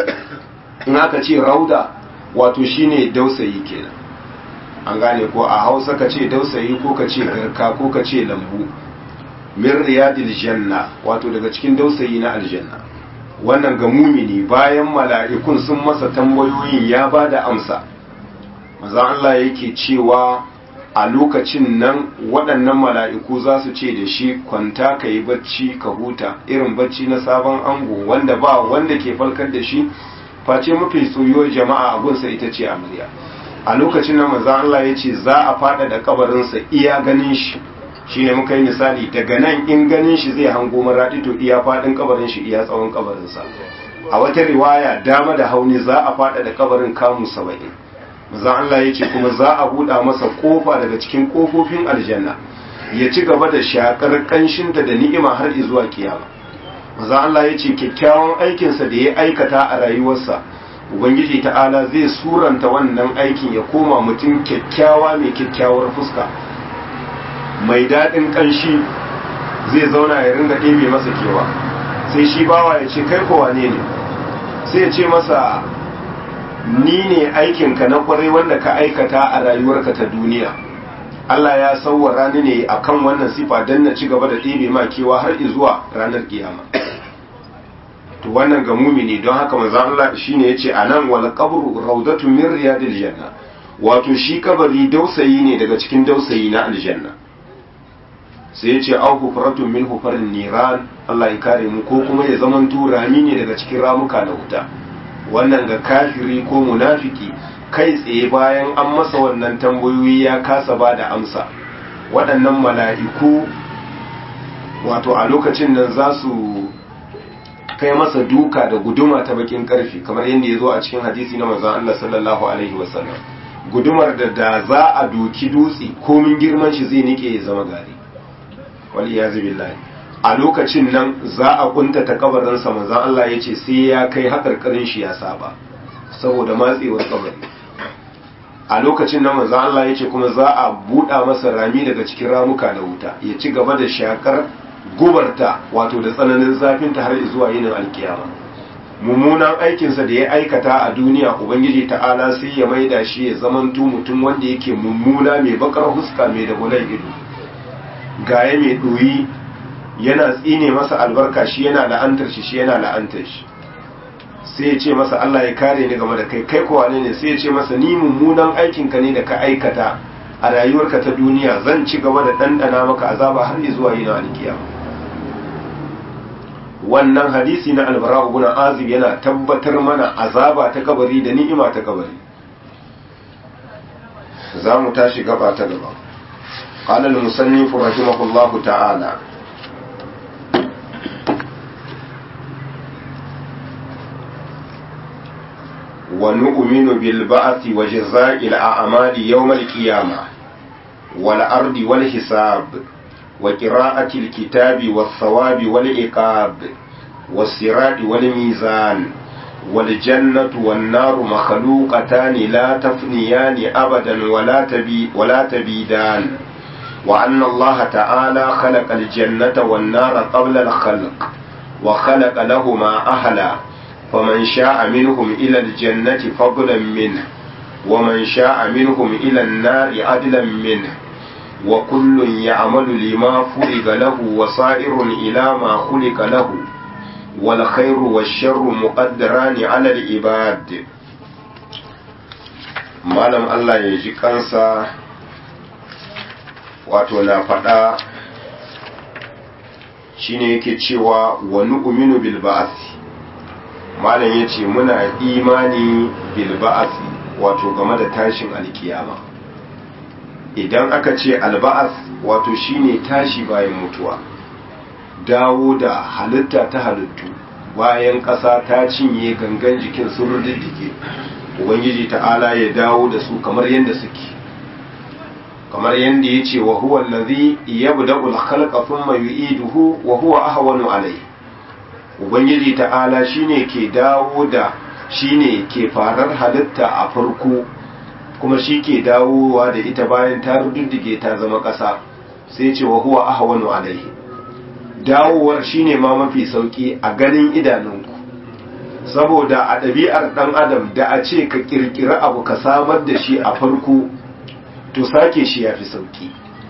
in aka ce rauda wato shine dausayi kenan an gane ko a hausa ka ce dausayi ko ka ce garka ko ka ce lambu min riyadil janna wato daga cikin dausayi na aljanna wannan ga mumini bayan mala'ikun sun masa tambayoyin ya ba da amsa maza Allah yake cewa a lokacin nan waɗannan mala'iku za su ce da shi kwanta ka yi bacci ka huta irin bacci na sabon ango wanda ba wanda ke falkar da shi face mafi soyuwar jama'a abunsa ita ce amarya a lokacin nan maza Allah ya ce za a faɗa da kabarinsa iya ganin shi shi ne muka yi misali daga nan in ganin shi zai hango maraɗi to iya faɗin kabarin shi iya tsawon kabarinsa a wata riwaya dama da hauni za a faɗa da kabarin kamu saba'in maza Allah ya ce kuma za a buɗa masa ƙofa daga cikin ƙofofin aljanna ya ci gaba da shakar ƙanshinta da ni'ima har zuwa kiyama maza Allah ya ce kyakkyawan aikinsa da ya aikata a rayuwarsa ubangiji ta'ala zai suranta wannan aikin ya koma mutum kyakkyawa mai kyakkyawar fuska mai daɗin ƙanshi zai zauna ya ringa ɗebe masa kewa sai shi bawa ya ce kai kowa ne ne sai ya ce masa ni ne aikinka na kwarai wanda ka aikata a rayuwarka ta duniya Allah ya sauwara ni ne akan wannan sifa don na ci gaba da ɗebe ma kewa har zuwa ranar kiyama to wannan ga mumini don haka manzo Allah shine yace anan wal qabru rawdatun min riyadil janna wato shi kabari dausayi ne daga cikin dausayi na aljanna sai ya ce au hufratun min hufarin niran Allah ya kare mu ko kuma ya zaman rami ne daga cikin ramuka na wuta wannan ga kafiri ko munafiki kai tsaye bayan an masa wannan tambayoyi ya kasa ba da amsa waɗannan mala'iku wato a lokacin nan za su kai masa duka da guduma ta bakin karfi kamar yadda ya zo a cikin hadisi na manzon Allah sallallahu alaihi wasallam gudumar da da za a doki dutse komin girman shi zai nike ya zama gari waliyazu billahi a lokacin nan za a kuntata kabarinsa manzon Allah ya ce sai ya kai hakarkarin shi ya saba saboda matsewar kabari a lokacin nan manzon Allah ya ce kuma za a buɗa masa rami daga cikin ramuka na wuta ya ci gaba da shakar gubarta wato da tsananin zafinta har zuwa yinin alkiyama mummunan aikinsa da ya aikata a duniya ubangiji ta'ala sai ya maida shi ya zamanto mutum wanda yake mummuna mai bakar huska mai da bulan ido gaya mai ɗoyi yana tsine masa albarka shi yana la'antar shi shi yana la'antar shi sai ya ce masa Allah ya kare ni game da kai kai kowa ne sai ya ce masa ni mummunan aikinka ne da ka aikata a rayuwarka ta duniya zan ci gaba da ɗanɗana maka azaba har zuwa yin alkiyama wannan hadisi na albara ibn azib yana tabbatar mana azaba ta kabari da ni'ima ta kabari za mu tashi gaba ta gaba قال المصنف رحمه الله تعالى ونؤمن بالبعث وجزاء الأعمال يوم القيامة والأرض والحساب وقراءة الكتاب والثواب والعقاب والصراط والميزان والجنة والنار مخلوقتان لا تفنيان أبدا ولا, تبي ولا تبيدان وأن الله تعالى خلق الجنة والنار قبل الخلق وخلق لهما أهلا فمن شاء منهم إلى الجنة فضلا منه ومن شاء منهم إلى النار عدلا منه وكل يعمل لما فرغ له وصائر إلى ما خلق له والخير والشر مقدران على العباد malam Allah ya ji kansa wato na faɗa shine yake cewa wa nu'minu bil ba'thi malam yace muna imani bil ba'thi wato game da tashin alkiyama idan aka ce alba'as wato shine tashi bayan mutuwa dawo da halitta ta halittu bayan ƙasa ta cinye gangan jikin sun rududdige ubangiji ta'ala ya dawo da su kamar yadda suke kamar yadda ya ce wa huwa allazi yabda'u al-khalqa thumma yu'iduhu wa huwa ahwanu alayhi ubangiji ta'ala shine ke dawo da shine ke farar halitta a farko kuma shi ke dawowa da ita bayan ta rududdige ta zama ƙasa sai ce wa huwa ahwanu alayhi dawowar shine ma mafi sauki a ganin idanunku saboda a ɗabi'ar ɗan adam da a ce ka ƙirƙiri abu ka samar da shi a farko to sake shi ya fi sauki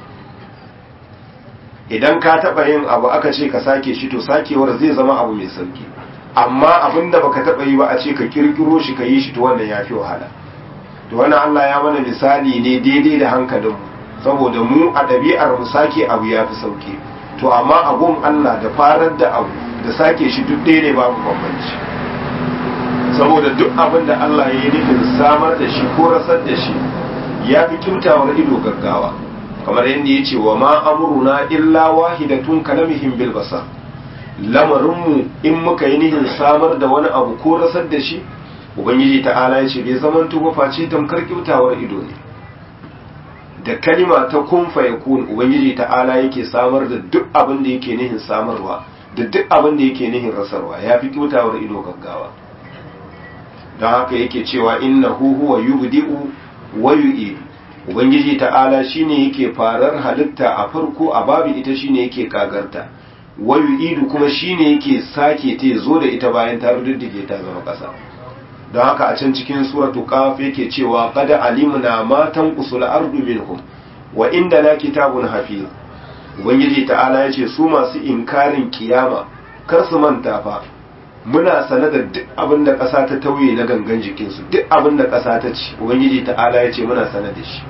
idan ka taɓa yin abu aka ce ka sake shi to sakewar zai zama abu mai sauki amma abin da baka taɓa yi ba a ce ka ƙirƙiro shi ka yi shi to wannan ya fi wahala to wannan Allah ya mana misali ne daidai da hankalinmu saboda mu a ɗabi'ar mu sake abu ya fi sauki to amma abun Allah da farar da abu da sake shi duk ɗaya ne babu bambanci saboda duk abin da Allah ya yi nufin samar da shi ko rasar da shi ya fi kyautawar ido gaggawa kamar yadda ya ce wa ma amuruna illa wahidatun kalamihim bil basar lamarinmu in muka yi nihin samar da wani abu ko rasar da shi ubangiji ta'ala ya ce bai zaman tuba face tamkar kyautawar ido ne da kalima ta kun fayakun ubangiji ta'ala yake samar da duk abin da yake nihin samarwa da duk abin da yake nihin rasarwa ya fi kyautawar ido gaggawa don haka yake cewa innahu huwa yubdi'u wa yu'idu ubangiji ta'ala shine yake farar halitta a farko a babu ita shine yake kagarta wa yu'idu kuma shine yake sake ta zo da ita bayan ta ruddige ta zama kasa don haka a can cikin suratu qaf yake cewa qad alimna ma tanqusul ardu minhum wa inda la kitabun hafiz ubangiji ta'ala yace su masu inkarin kiyama kar su manta fa muna sane da duk abin da ƙasa ta tauye na gangan jikinsu duk abin da ƙasa ta ci ubangiji ta'ala ya ce muna sane da shi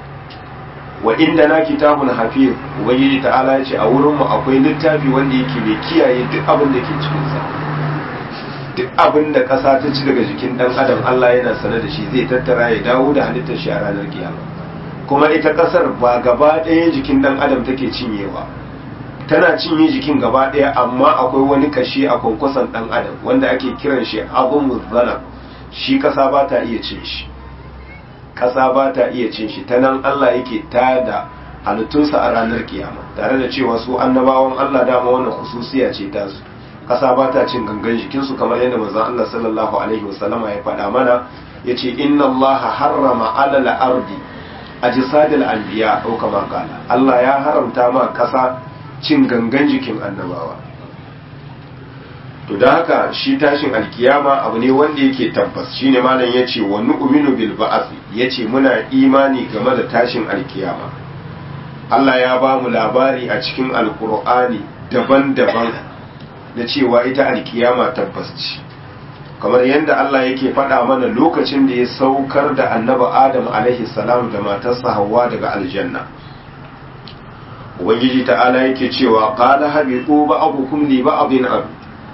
wa inda na kitabun hafiz ubangiji ta'ala ya ce a wurinmu akwai littafi wanda yake mai kiyaye duk abin da ke cikinsa duk abin da ƙasa ta ci daga jikin ɗan adam Allah yana sane da shi zai tattara ya dawo da halittar shi a ranar kiyama kuma ita ƙasar ba gaba ɗaya jikin ɗan adam take cinyewa tana cinye jikin gaba ɗaya amma akwai wani kashi a kwankwason ɗan adam wanda ake kiran shi abun muzzana shi ƙasa ba ta iya cin shi ƙasa ba ta iya cin shi ta nan Allah yake tada halittunsa a ranar kiyama tare da cewa su annabawan Allah dama wannan hususiya ce ta su ƙasa ba ta cin gangan jikinsu kamar yadda manzon Allah sallallahu alaihi wasallama ya faɗa mana yace inna Allah harrama alal ardi ajsadil anbiya ko kama kala Allah ya haramta ma ƙasa cin gangan jikin annabawa to da haka shi tashin alkiyama abu ne wanda yake tabbas shine malam yace wa nu'minu bil ba'th yace muna imani game da tashin alkiyama Allah ya ba mu labari a cikin alkur'ani daban-daban da cewa ita alkiyama tabbas ce kamar yadda Allah yake faɗa mana lokacin da ya saukar da annaba Adam alaihi salam da matarsa Hawwa daga aljanna ubangiji ta'ala yake cewa qala habitu ba'dukum li ba'din ab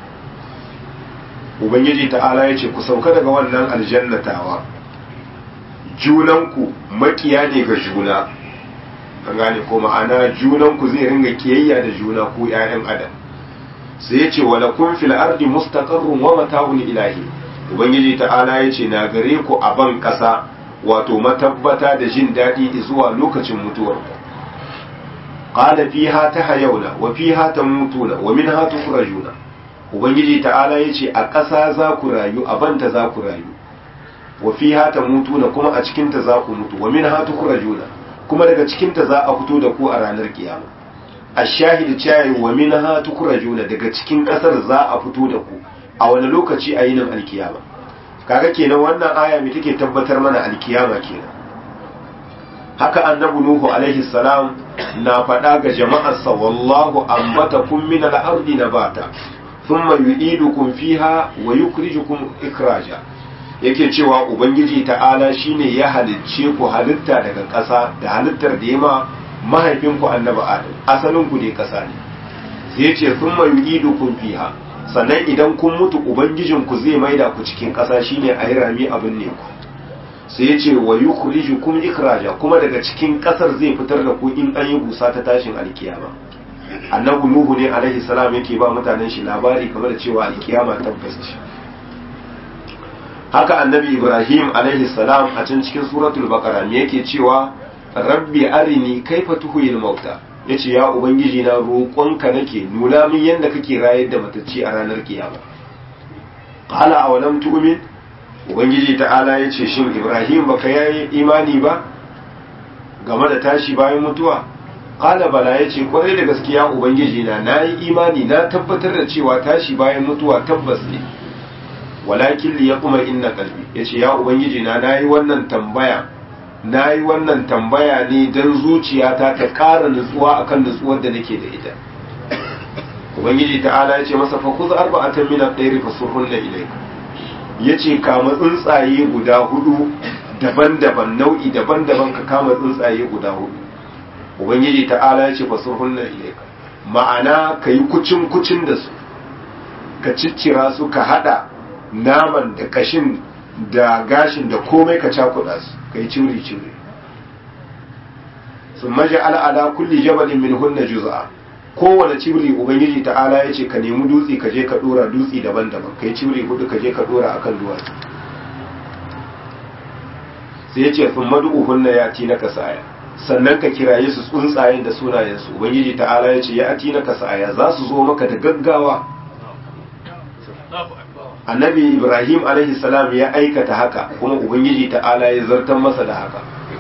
ubangiji ta'ala yace ku sauka daga wannan aljannatawa junanku makiya ne ga juna an gane ko ma'ana junanku zai ringa kiyayya da juna ku ƴaƴan adam sai yace wala kun fil ardi mustaqarrun wa mata'un ilahi ubangiji ta'ala ya ce na gare ku a ban ƙasa wato matabbata da jin daɗi zuwa lokacin mutuwar ku qala fiha tahayawna wa fiha tamutuna wa minha tukhrajuna ubangiji ta'ala ya ce a ƙasa za ku rayu a banta za ku rayu wa fiha tamutuna kuma a cikin ta za ku mutu wa minha tukhrajuna kuma daga cikin ta za a fito da ku a ranar kiyama ashahid cewa wa minha tukhrajuna daga cikin ƙasar za a fito da ku a wani lokaci a yinin alkiyama kaga kenan wannan aya mai take tabbatar mana alkiyama kenan haka annabi nuhu alaihi salam na faɗa ga jama'arsa wallahu ambatakum min al-ardi nabata thumma yu'idukum fiha wa yukhrijukum ikraja yake cewa ubangiji ta'ala shine ya halicce ku halitta daga ƙasa da halittar da yama mahaifinku annabi adam asalin ku ne ƙasa ne sai ce thumma yu'idukum fiha sannan idan kun mutu ubangijinku zai maida ku cikin ƙasa shine a yi rami abin ne ku sai ya ce wa yukhrijukum ikraja kuma daga cikin ƙasar zai fitar da ku in an yi busa ta tashin alkiyama annabi nuhu ne alaihi salam yake ba mutanen shi labari kamar da cewa alkiyama tabbas ce haka annabi ibrahim alaihi salam a can cikin suratul baqara me yake cewa rabbi arini kaifa tuhuyil mauta ya ce ya ubangiji na roƙonka nake nuna min yadda kake rayar da matacci a ranar kiyama qala awalam tu'min ubangiji ta'ala ya ce shin ibrahim baka yayi imani ba game da tashi bayan mutuwa qala bala ya ce kwarai da gaskiya ubangiji na nayi imani na tabbatar da cewa tashi bayan mutuwa tabbas ne walakin li yaqma inna qalbi yace ya ubangiji na nayi wannan tambaya na yi wannan tambaya ne don zuciyata ta ƙara nutsuwa akan nutsuwar da nake da ita ubangiji ta'ala ya ce masa fa kuza arba'atan min ad-dayri fasurhunna ilayka yace kama tsuntsaye guda hudu daban-daban nau'i daban-daban ka kama tsuntsaye guda hudu ubangiji ta'ala ya ce fasurhunna ilayka ma'ana ka yi kucin kucin da su ka ciccira su ka hada naman da kashin da gashin da komai ka cakuɗa su ka yi ciri ciri sun maji al'ada kulli jabalin min hunna juz'a kowane cibiri ubangiji ta'ala ya ce ka nemi dutse ka je ka dora dutse daban-daban ka yi cibiri hudu ka je ka dora akan duwatsu sai ya ce sun madu hunna ya ti na kasaya sannan ka kiraye su tsuntsayen da sunayensu ubangiji ta'ala ya ce ya ti na kasaya za su zo maka da gaggawa annabi ibrahim alaihi salam ya aikata haka kuma ubangiji ta'ala ya zartar masa da haka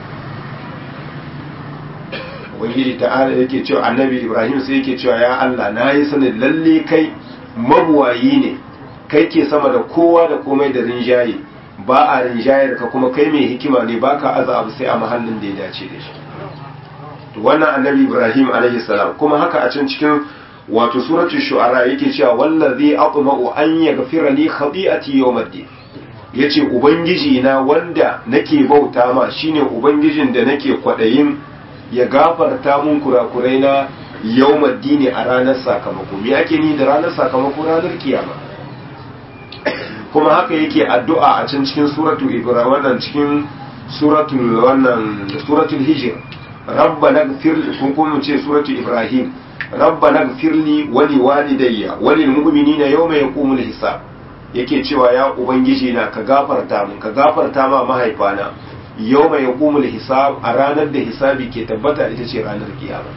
ubangiji ta'ala yake cewa annabi ibrahim sai yake cewa ya allah na yi sanin lalle kai mabuwayi ne kai ke sama da kowa da komai da rinjaye ba a rinjayar ka kuma kai mai hikima ne ba ka aza abu sai a mahallin da ya dace da shi wannan annabi ibrahim alaihi salam kuma haka a can cikin wato suratul shu'ara yake cewa wallazi atma'u an yaghfira li khati'ati yawmiddin yace ubangiji na wanda nake bauta ma shine ubangijin da nake kwadayin ya gafarta mun kurakurai na yawmiddin a ranar sakamako me yake ni da ranar sakamako ranar kiyama kuma haka yake addu'a a can cikin suratul ibrahim wannan cikin suratul wannan suratul hijr rabbana ighfir kun kuma ce suratul ibrahim rabbana gfirli wali walidayya walil mu'minina yawma yaqumul hisab yake cewa ya ubangiji na ka gafarta mun ka gafarta ma mahaifana yawma yaqumul hisab a ranar da hisabi ke tabbata ita ce ranar kiyama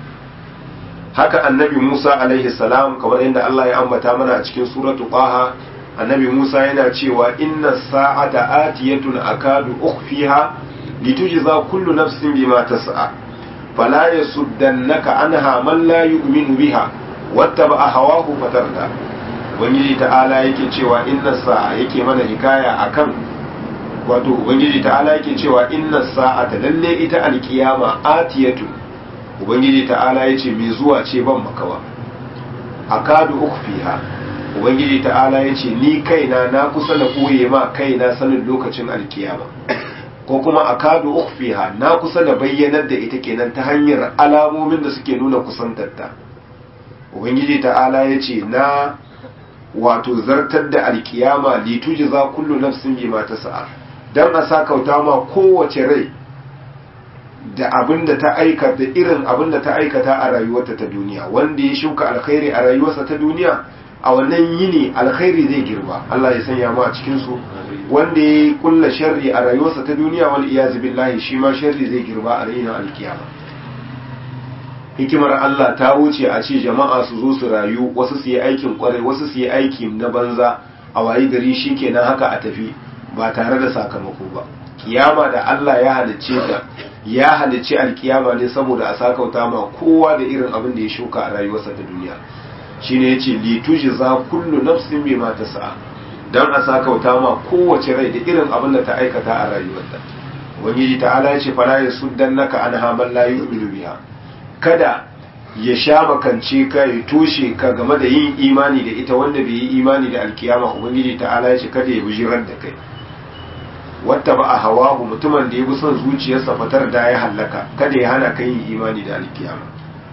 haka annabi Musa alaihi salam kamar yadda Allah ya ambata mana a cikin suratu Qaha annabi Musa yana cewa inna sa'ata atiyatun akadu ukhfiha litujza kullu nafsin bima tas'a فلا يصدنك عنها من لا يؤمن بها واتبع هواه فتردى ubangiji ta'ala yake cewa inna sa'a yake mana hikaya akan wato ubangiji ta'ala yake cewa inna sa'ata lalle ita alkiyama atiyatu ubangiji ta'ala yace mai zuwa ce ban makawa akadu ukhfiha ubangiji ta'ala yace ni kaina na kusa na koye ma kaina sanin lokacin alkiyama ko kuma a kadu ukhfiha na kusa da bayyanar da ita kenan ta hanyar alamomin da suke nuna kusantarta ubangiji ta'ala ya ce na wato zartar da alkiyama lituji za kullu nafsin bima tas'a dan a sakauta ma kowace rai da abin da ta aikata irin abin da ta aikata a rayuwarta ta duniya wanda ya shuka alkhairi a rayuwarsa ta duniya a wannan yini alkhairi zai girba Allah ya sanya mu a cikin su wanda ya kulla sharri a rayuwarsa ta duniya wal iyaz billahi shi ma sharri zai girba a ranar alkiyama hikimar Allah ta wuce a ce jama'a su zo su rayu wasu su yi aikin kwarai wasu su yi aiki na banza a wayi gari shikenan haka a tafi ba tare da sakamako ba kiyama da Allah ya halicce ta ya halicce alkiyama ne saboda a sakauta ma kowa da irin abin da ya shuka a rayuwarsa ta duniya shine yace li tujza kullu nafsin bima tas'a dan a sakauta ma kowace rai da irin abin da ta aikata a rayuwarta ubangiji ta'ala yace fala yasuddannaka anha man la yu'minu biha kada ya sha makance ka ya toshe ka game da yin imani da ita wanda bai yi imani da alkiyama ubangiji ta'ala yace kada ya bijirar da kai wata ba a hawahu mutumin da ya bi son zuciyarsa fatar da ya hallaka kada ya hana ka yin imani da alkiyama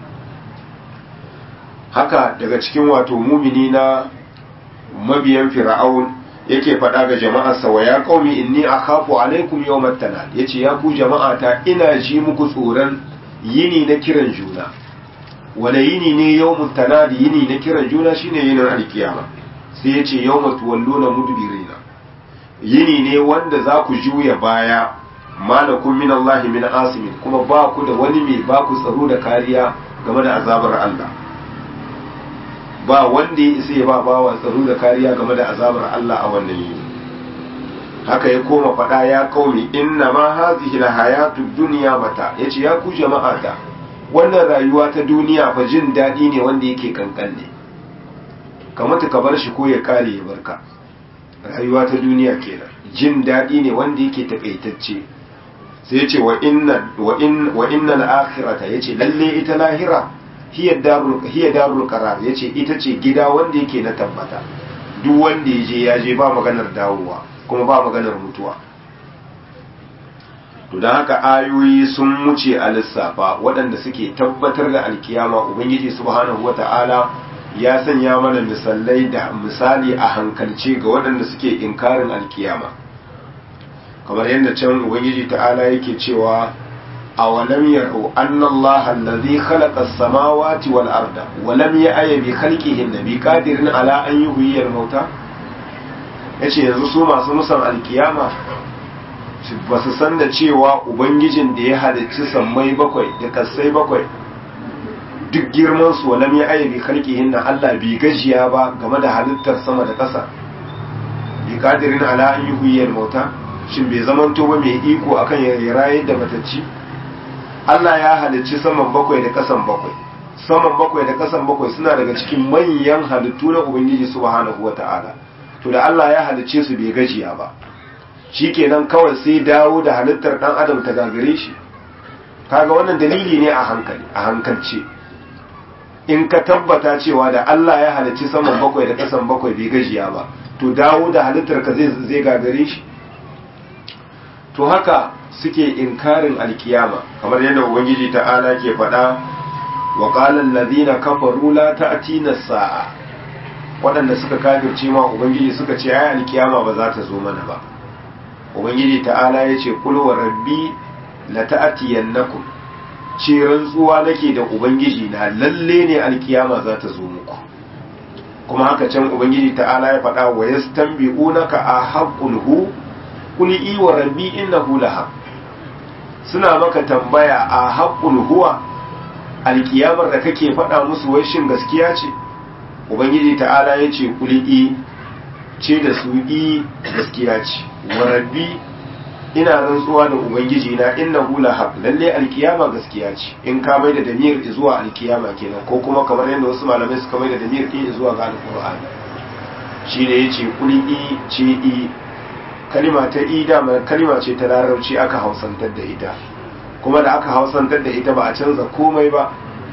haka daga cikin wato mumini na mabiyan fir'aun yake faɗa ga jama'arsa wa ya qaumi inni akhafu alaikum yawmat tanal yace ya ku jama'ata ina ji muku tsoron yini na kiran juna wala yini ne yawmut tanal yini na kiran juna shine yinin alkiyama sai yace yawmat walluna mudbirina yini ne wanda za ku juya baya malakun min Allah min asimin kuma ba ku da wani mai ba ku tsaro da kariya game da azabar Allah ba wanda ya isa ya ba bawa tsaro da kariya game da azabar Allah a wannan yini haka ya koma faɗa ya kaumi inna ma hazihi la hayatu dunya mata yace ya ku jama'ata wannan rayuwa ta duniya fa jin daɗi ne wanda yake kankan ne kamata ka bar shi ko ya kare ya barka rayuwa ta duniya kenan jin daɗi ne wanda yake takaitacce sai ce wa inna wa in wa inna al-akhirata yace lalle ita lahira hiya darul hiya darul qarar yace ita ce gida wanda yake na tabbata duk wanda ya je ya je ba maganar dawowa kuma ba maganar mutuwa to dan haka ayoyi sun wuce a lissafa waɗanda suke tabbatar da alkiyama ubangiji subhanahu wata'ala ya sanya mana misalai da misali a hankalce ga waɗanda suke inkarin alkiyama kamar yadda can ubangiji ta'ala yake cewa a walam yarau anna Allah allazi khalaqa as-samawati wal arda wa lam ya'ya bi khalqihin bi qadirin ala an yuhyiya al-mauta yace yanzu su masu musan alkiyama ba su san da cewa ubangijin da ya halicci sammai bakwai da kasai bakwai duk girman su walam ya ayyabi khalqihin na Allah bi gajiya ba game da halittar sama da ƙasa bi qadirin ala an yuhyiyal mauta shin bai zamanto ba mai iko akan ya rayar da matacci Allah ya halicci saman bakwai da ƙasan bakwai saman bakwai da ƙasan bakwai suna daga cikin manyan halittu na ubangiji subhanahu wata'ala to da Allah ya halicce su bai gajiya ba shikenan kawai sai dawo da halittar dan adam ta gagare shi kaga wannan dalili ne a hankali a hankalce in ka tabbata cewa da Allah ya halicci saman bakwai da kasan bakwai bai gajiya ba to dawo da halittar ka zai zai gagare shi to haka suke inkarin alkiyama kamar yadda ubangiji ta'ala ke faɗa wa qala allazina kafaru la ta'tina sa'a waɗanda suka kafirce ma ubangiji suka ce ai alkiyama ba za ta zo mana ba ubangiji ta'ala ya ce kul wa rabbi la ta'tiyannakum ce rantsuwa nake da ubangiji na lalle ne alkiyama za ta zo muku kuma haka can ubangiji ta'ala ya faɗa wa yastanbi'unaka a haqqul hu qul i wa rabbi innahu lahaq suna maka tambaya a haqqul huwa alkiyamar da kake faɗa musu wai shin gaskiya ce ubangiji ta'ala ya ce qul i ce da su i gaskiya ce wa rabbi ina rantsuwa da ubangiji na inna hula haq lalle alkiyama gaskiya ce in ka mai da damir zuwa alkiyama kenan ko kuma kamar yadda wasu malamai suka mai da damir din zuwa ga alqur'ani shi ne yace kuli i ce i kalima ta i da kalima ce ta larabci aka hausantar da ita kuma da aka hausantar da ita ba a canza komai ba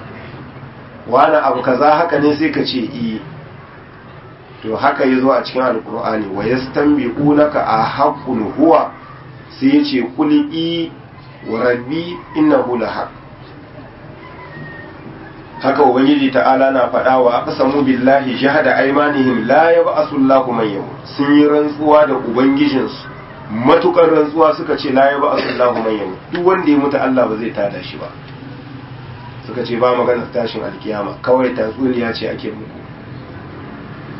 wani abu kaza haka ne sai ka ce i to haka yazo a cikin alqur'ani wa yastanbiqunaka a haqqun huwa sai ya ce kuli'i wa rabbi innahu lahaq haka ubangiji ta'ala na faɗa wa aqsamu billahi jahada aymanihim la yab'asu Allahu man yamut sun yi rantsuwa da ubangijinsu matukar rantsuwa suka ce la yab'asu Allahu man yamut duk wanda ya mutu Allah ba zai tada shi ba suka ce ba magana tashin alkiyama kawai tatsuniya ce ake muku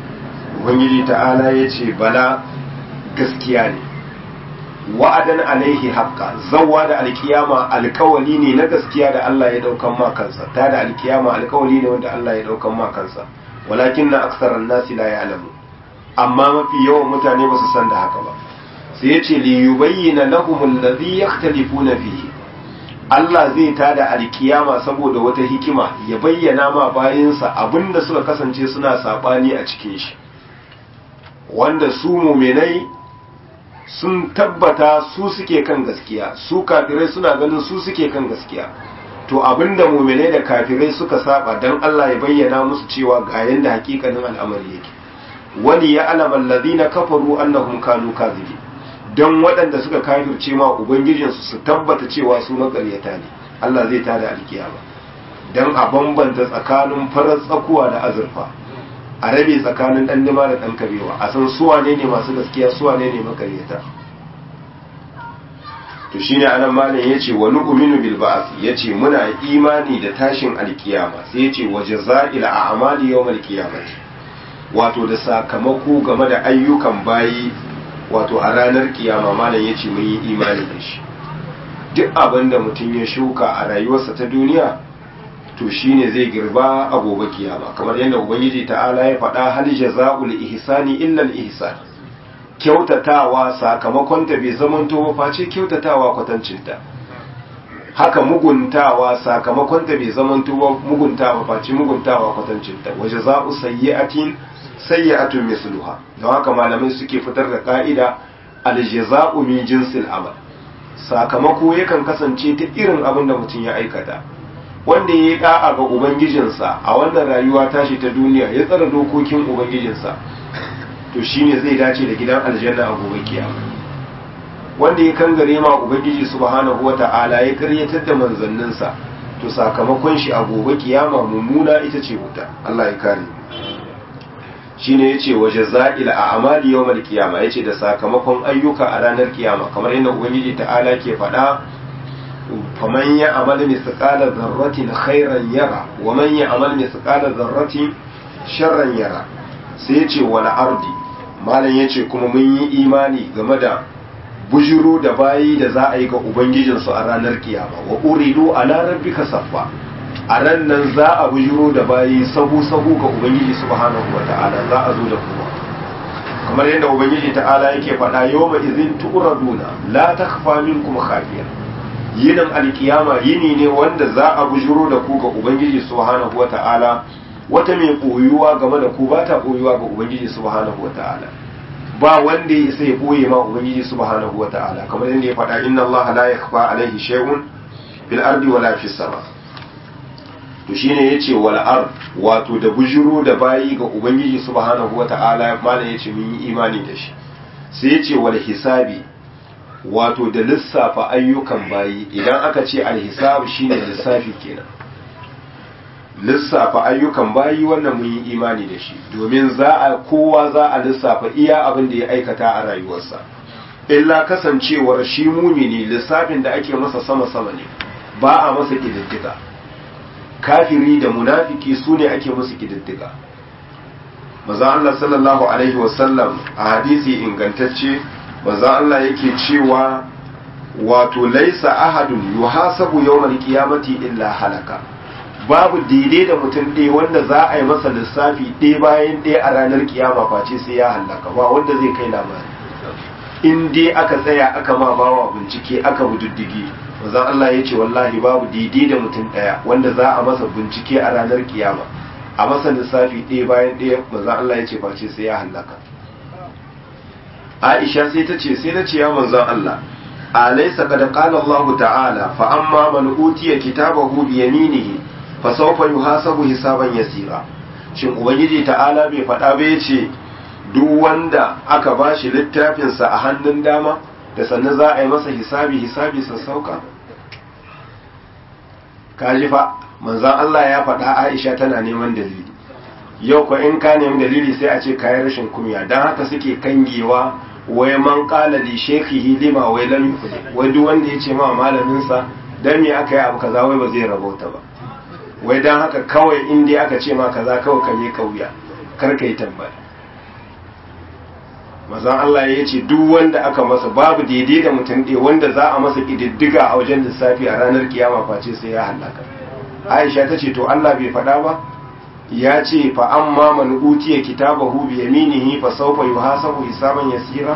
ubangiji ta'ala ya ce bala gaskiya ne wa'adan alaihi haqqa zawwa da alkiyama alkawali ne na gaskiya da Allah ya daukan ma kansa ta da alkiyama alkawali ne wanda Allah ya daukan ma kansa walakin na aksaran nasi la ya'lamu amma mafi yawan mutane ba su san da haka ba sai ya ce li yubayyana lahum alladhi yakhtalifuna fihi Allah zai tada alkiyama saboda wata hikima ya bayyana ma bayinsa abinda suka kasance suna sabani a cikin shi wanda su muminai sun tabbata su suke kan gaskiya su kafirai suna ganin su suke kan gaskiya to abinda muminai da kafirai suka saba dan Allah ya bayyana musu cewa ga yanda hakikanin al'amari yake wani ya alama alladhina kafaru annahum kanu kadhibin don waɗanda suka kafirce ma ubangijinsu su tabbata cewa su makaryata ne Allah zai tada alkiyama don a bambanta tsakanin farar tsakuwa da azurfa a rabe tsakanin ɗan nima da ɗan kabewa a san suwa ne ne masu gaskiya suwa ne ne makaryata to shine anan malam yace wa nu'minu bil ba'th yace muna imani da tashin alkiyama sai yace wa jaza'il a'mali yawmal qiyamati wato da sakamako game da ayyukan bayi wato a ranar kiyama malam ya ce mun yi imani da shi duk abin da mutum ya shuka a rayuwarsa ta duniya to shine zai girba a gobe kiyama kamar yadda ubangiji ta'ala ya faɗa hal jaza'ul ihsani illa al ihsan kyautatawa sakamakon ta bai zamanto ba face kyautatawa kwatancinta haka muguntawa sakamakon ta bai zamanto ba muguntawa face muguntawa kwatancinta wa jaza'u sayyi'atin sayyi'atun misluha don haka malamai suke fitar da ka'ida aljaza'u min jinsil amal sakamako yakan kasance ta irin abin da mutum ya aikata wanda ya yi da'a ga ubangijinsa a wannan rayuwa tashi ta duniya ya tsara dokokin ubangijinsa to shine zai dace da gidan aljanna a gobe kiyama wanda ya kangare ma ubangiji subhanahu wata'ala ya karyatar da manzanninsa to sakamakon shi a gobe kiyama mummuna ita ce wuta Allah ya kare mu shine yace wa jaza'il a'mali yawmal qiyama yace da sakamakon ayyuka a ranar kiyama kamar yadda ubangiji ta'ala ke faɗa faman ya amal misqala dharratin khairan yara wa man ya amal misqala dharratin sharran yara sai yace wal ardi malam yace kuma mun yi imani game da bujuru da bayi da za a yi ga ubangijinsu a ranar kiyama wa uridu ala rabbika saffa a ran nan za a bujiro da bayi sahu-sahu ga Ubangiji subhanahu wa ta'ala za a zo da kuma kamar yadda Ubangiji ta'ala yake faɗa yau ma izin tu'raduna la takfa minkum khafiya yinin alkiyama yini ne wanda za a bujiro da ku ga Ubangiji subhanahu wa ta'ala wata mai koyuwa game da ku ba ta koyuwa ga Ubangiji subhanahu wa ta'ala ba wanda ya isa ya koye ma Ubangiji subhanahu wa ta'ala kamar yadda ya faɗa inna Allah la yakhfa alaihi shay'un fil ardi wala fis sama' to shine yace wal ard wato da bujiro da bayi ga ubangiji subhanahu wataala malam yace mun yi imani da shi sai yace wal hisabi wato da lissafa ayyukan bayi idan aka ce al hisab shine lissafi kenan lissafa ayyukan bayi wannan mun yi imani da shi domin za a kowa za a lissafa iya abin da ya aikata a rayuwarsa illa kasancewar shi mumini lissafin da ake masa sama sama ne ba a masa kididdiga kafiri da munafiki su ne ake musu kididdiga maza Allah sallallahu alaihi wasallam a hadisi ingantacce maza Allah yake cewa wato laisa ahadun yuhasabu yawmal qiyamati illa halaka babu daidai da mutum ɗaya wanda za a yi masa lissafi ɗaya bayan ɗaya a ranar kiyama face sai ya halaka ba wanda zai kai labari in dai aka tsaya aka ma bawa bincike aka bududdigi manzon Allah ya ce wallahi babu daidai da mutum ɗaya wanda za a masa bincike a ranar kiyama a masa lissafi ɗaya bayan ɗaya manzon Allah ya ce face sai ya hallaka Aisha sai ta ce sai na ce ya manzon Allah alaysa qad qala Allah ta'ala fa amma man utiya kitabahu bi yaminihi fa sawfa yuhasabu hisaban yasira shin ubangiji ta'ala bai faɗa ba yace duk wanda aka bashi littafinsa a hannun dama da sannan za a yi masa hisabi hisabi sassauka kaji fa manzan Allah ya faɗa Aisha tana neman dalili yau ko in ka nemi dalili sai a ce kayan rashin kumya don haka suke kangewa wai man kala li shekhihi lima wai lam yufli wai duk wanda ya ce ma malamin sa dan me aka yi abu kaza wai ba zai rabauta ba wai dan haka kawai in dai aka ce ma kaza kawai ka je kauya kar ka yi tambaya mazan Allah ya ce duk wanda aka masa babu daidai da mutum ɗaya wanda za a masa ƙididdiga a wajen lissafi a ranar kiyama face sai ya hallaka aisha ta ce to Allah bai faɗa ba ya ce fa amma man utiya kitabahu bi yaminihi fa sawfa yuhasabu hisaban yasira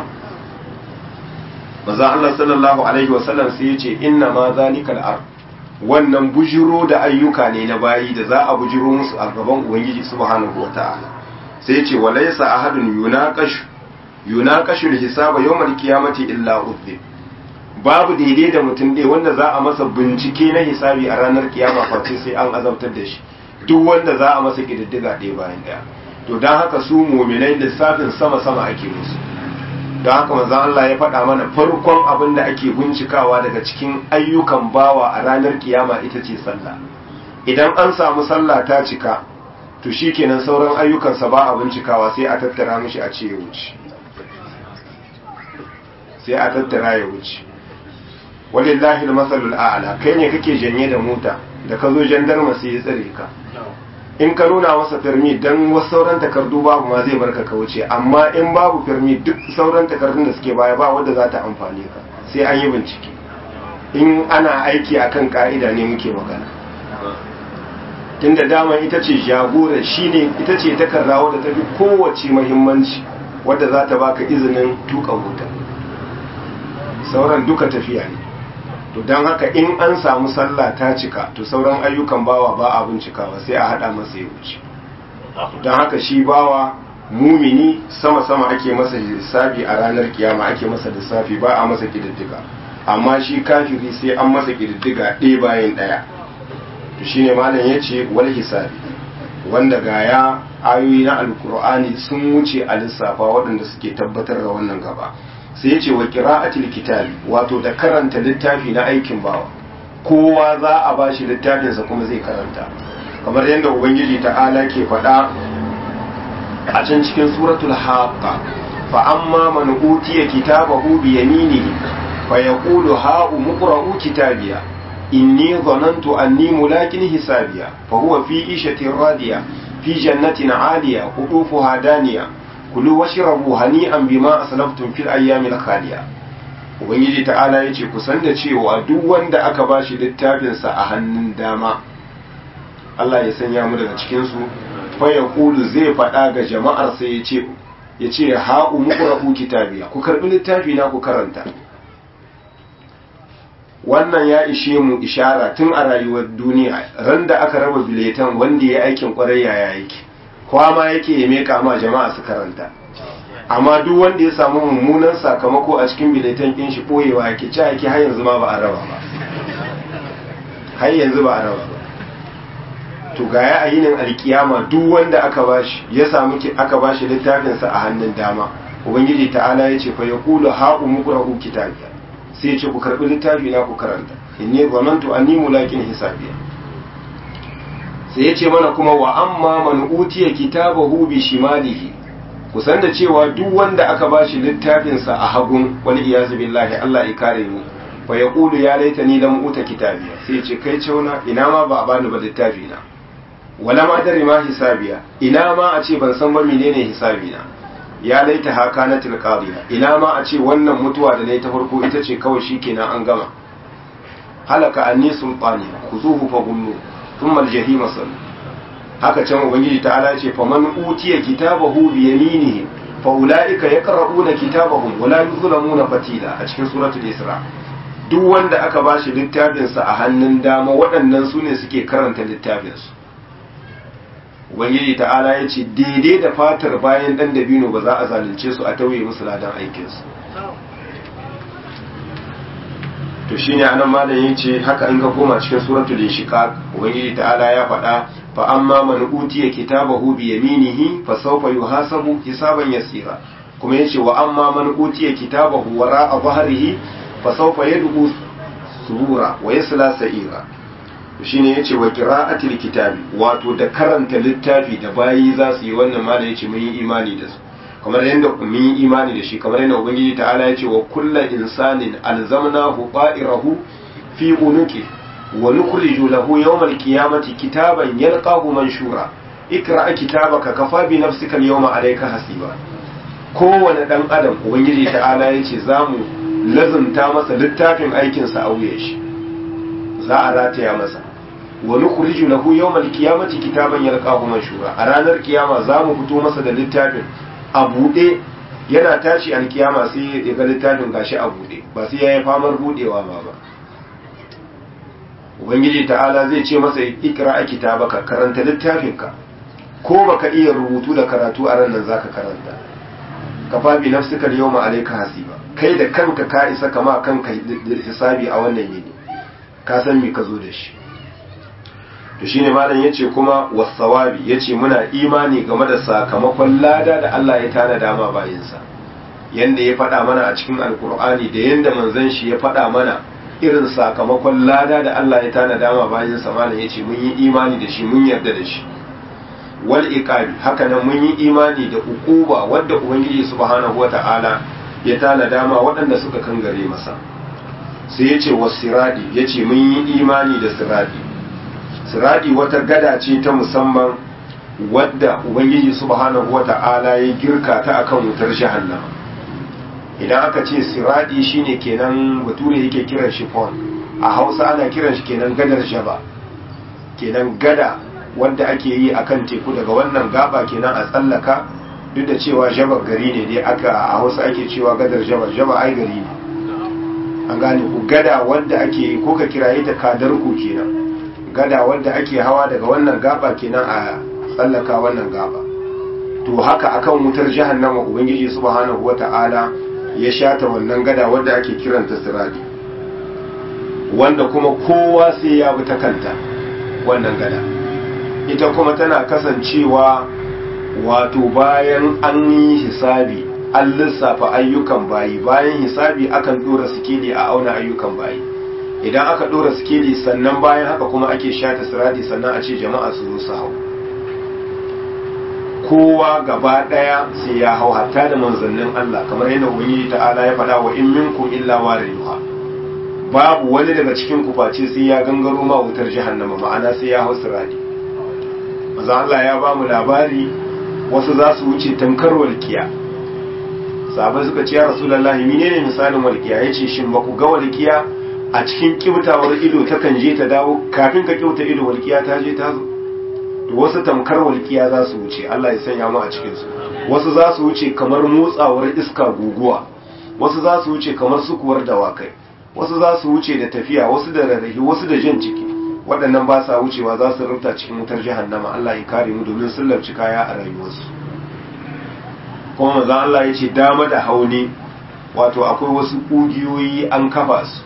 mazan Allah sallallahu alaihi wasallam sai ya ce inna ma zalikal ar wannan bujiro da ayyuka ne na bayi da za a bujiro musu a gaban ubangiji subhanahu wataala sai ya ce walaysa ahadun yunaqashu yunaqashul hisaba yawmal qiyamati illa udhib babu daidai da mutum ɗaya wanda za a masa bincike na hisabi a ranar kiyama face sai an azabtar da shi duk wanda za a masa kididdiga ɗaya bayan ɗaya to don haka su muminai lissafin sama sama ake musu don haka manzon Allah ya faɗa mana farkon abin da ake bincikawa daga cikin ayyukan bawa a ranar kiyama ita ce sallah idan an samu sallah ta cika to shikenan sauran ayyukansa ba a bincikawa sai a tattara mishi a ce ya wuce sai a tattara ya wuce walillahi almasalul a'la kai ne kake janye da mota da ka zo jandarma sai ya tsare ka in ka nuna masa firmi dan wasu sauran takardu babu ma zai barka ka wuce amma in babu firmi duk sauran takardun da suke baya ba wanda za ta amfane ka sai an yi bincike in ana aiki akan ka'ida ne muke magana tunda dama ita ce jagora shine ita ce takarda wadda ta fi kowace muhimmanci wadda za ta baka izinin tuka mota sauran duka tafiya ne to don haka in an samu sallah ta cika to sauran ayyukan bawa ba a bincikawa sai a hada masa ya wuce don haka shi bawa mumini sama-sama ake masa lissafi a ranar kiyama ake masa lissafi ba a masa kididdiga amma shi kafiri sai an masa kididdiga ɗaya bayan ɗaya to shine malam ya ce wal hisabi wanda gaya ayoyi na alkur'ani sun wuce a lissafa waɗanda suke tabbatar da wannan gaba sai ce wa qira'atil kitabi wato da karanta littafi na aikin bawa kowa za a bashi littafinsa kuma zai karanta kamar yadda ubangiji ta'ala ke faɗa a can cikin suratul haqqa fa amma man utiya kitabahu bi yaminihi fa yaqulu ha umqra'u kitabiya inni dhanantu anni mulakin hisabiya fa huwa fi ishatin radiya fi jannatin 'aliya qutufuha daniya kulu washrabu hani'an bima aslaftum fil ayyamil khaliya ubangiji ta'ala yace ku san da cewa duk wanda aka bashi littafin sa a hannun dama Allah ya sanya mu daga cikin su fa yaqulu zai faɗa ga jama'ar sai yace yace ha umqra'u kitabiya ku karbi littafi na ku karanta wannan ya ishe mu ishara tun a rayuwar duniya ran da aka raba biletan wanda ya aikin kwarai yaya yake kwama yake ya meka ma jama'a su karanta amma duk wanda ya samu mummunan sakamako a cikin biletan ɗin shi ɓoyewa yake ci yake har yanzu ma ba a raba ba har yanzu ba a raba ba to ga ya ayinin alkiyama duk wanda aka bashi ya samu aka bashi littafinsa a hannun dama ubangiji ta'ala ya ce fa yaqulu ha umqra'u kitabiya sai ya ce ku karbi littafi na ku karanta inni zanantu anni mulakin hisabiya sai ya ce mana kuma wa amma man utiya kitabahu bi shimalihi kusan da cewa duk wanda aka bashi littafinsa a hagun wani iyazu billahi Allah ya kare mu fa yaqulu ya laitani lam uta kitabiya sai ya ce kai cewa ina ma ba a bani ba littafi na wala ma dare ma hisabiya ina ma a ce ban san ba menene hisabina ya laita haka na tilqadiya ina ma a ce wannan mutuwa da nayi ta farko ita ce kawai shikenan an gama halaka anni sultani khuzuhu fa gullu thumma aljahima sallu haka can ubangiji ta'ala ce fa man utiya kitabahu bi yaminihi fa ulaika yaqra'una kitabahum wala yuzlamuna fatila a cikin suratul isra duk wanda aka bashi littafin sa a hannun dama waɗannan su ne suke karanta littafin su ubangiji ta'ala ya ce daidai da fatar bayan dan dabino ba za a zalunce su a tauye musu ladan aikin su to shine anan malam yace haka in ka koma cikin suratul inshiqaq ubangiji ta'ala ya faɗa fa amma man utiya kitabahu bi yaminihi fa sawfa yuhasabu hisaban yasira kuma yace wa amma man utiya kitabahu wara'a dhahrihi fa sawfa yad'u subura wa yasla sa'ira shine yace wa qira'atil kitabi wato da karanta littafi da bayi za su yi wannan malam yace mun yi imani da su kamar yadda mun yi imani da shi kamar yadda ubangiji ta'ala yace wa kullu insanin alzamnahu ta'irahu fi unuki wa nukhriju lahu yawmal qiyamati kitaban yalqahu manshura ikra kitabaka kafa bi nafsika al-yawma alayka hasiba kowane dan adam ubangiji ta'ala ya ce za mu lazumta masa littafin aikinsa a wuyan shi za a rataya masa wa nukhriju lahu yawmal qiyamati kitaban yalqahu manshura a ranar kiyama za mu fito masa da littafin a buɗe yana tashi alkiyama sai ya ga littafin gashi a buɗe ba sai yayi famar buɗewa ba ba ubangiji ta'ala zai ce masa ikra a kitabaka karanta littafinka ko baka iya rubutu da karatu a ranar zaka karanta kafa bi nafsika al-yawma alayka hasiba kai da kanka ka isa kama kanka hisabi a wannan yini ka san me ka zo da shi to shine malam yace kuma wasawabi yace muna imani game da sakamakon lada da Allah ya tana dama bayinsa yanda ya faɗa mana a cikin alkur'ani da yanda manzon shi ya faɗa mana irin sakamakon lada da Allah ya tana dama bayinsa malam yace mun yi imani da shi mun yarda da shi wal iqabi haka nan mun yi imani da ukuba wadda ubangiji subhanahu wata'ala ya tana dama waɗanda suka kangare masa sai yace wasiradi yace mun yi imani da siradi siradi wata gada ce ta musamman wadda ubangiji subhanahu wata'ala ya girka ta akan wutar jahannama idan aka ce siradi shine kenan bature yake kiran shi pon a hausa ana kiran shi kenan gadar jaba kenan gada wanda ake yi akan teku daga wannan gaba kenan a tsallaka duk da cewa jabar gari ne dai aka a hausa ake cewa gadar jaba jaba ai gari ne an gane ku gada wanda ake ko ka kiraye ta kadar ku kenan gada wanda ake hawa daga wannan gaba kenan a tsallaka wannan gaba to haka akan wutar jahannama ubangiji subhanahu wata'ala ya shata wannan gada wanda ake kiranta siradi wanda kuma kowa sai ya bi ta kanta wannan gada ita kuma tana kasancewa wato bayan an yi hisabi an lissafa ayyukan bayi bayan hisabi akan dora sikeli a auna ayyukan bayi idan aka dora sikeli sannan bayan haka kuma ake shata siradi sannan a ce jama'a su zo su hau kowa gaba daya sai ya hau hatta da manzannin Allah kamar yadda ubangiji ta'ala ya faɗa wa in minkum illa wariduha babu wani daga cikin ku face sai ya gangaro ma wutar jahannama ma'ana sai ya hau siradi manzo Allah ya ba mu labari wasu za su wuce tamkar walkiya sahabai suka ce ya rasulullahi menene misalin walkiya yace shin ba ku ga walkiya a cikin kibtawar ido ta kan je ta dawo kafin ka kibta ido walkiya ta je ta zo to wasu tamkar walkiya za su wuce Allah ya sanya mu a cikin su wasu za su wuce kamar motsawar iska guguwa wasu za su wuce kamar sukuwar dawakai wasu za su wuce da tafiya wasu da rarrahi wasu da jan ciki waɗannan ba sa wucewa za su rufta cikin wutar jahannama Allah ya kare mu domin sun larci kaya a rayuwarsu kuma manzon Allah ya ce dama da hauni wato akwai wasu ƙugiyoyi an kafa su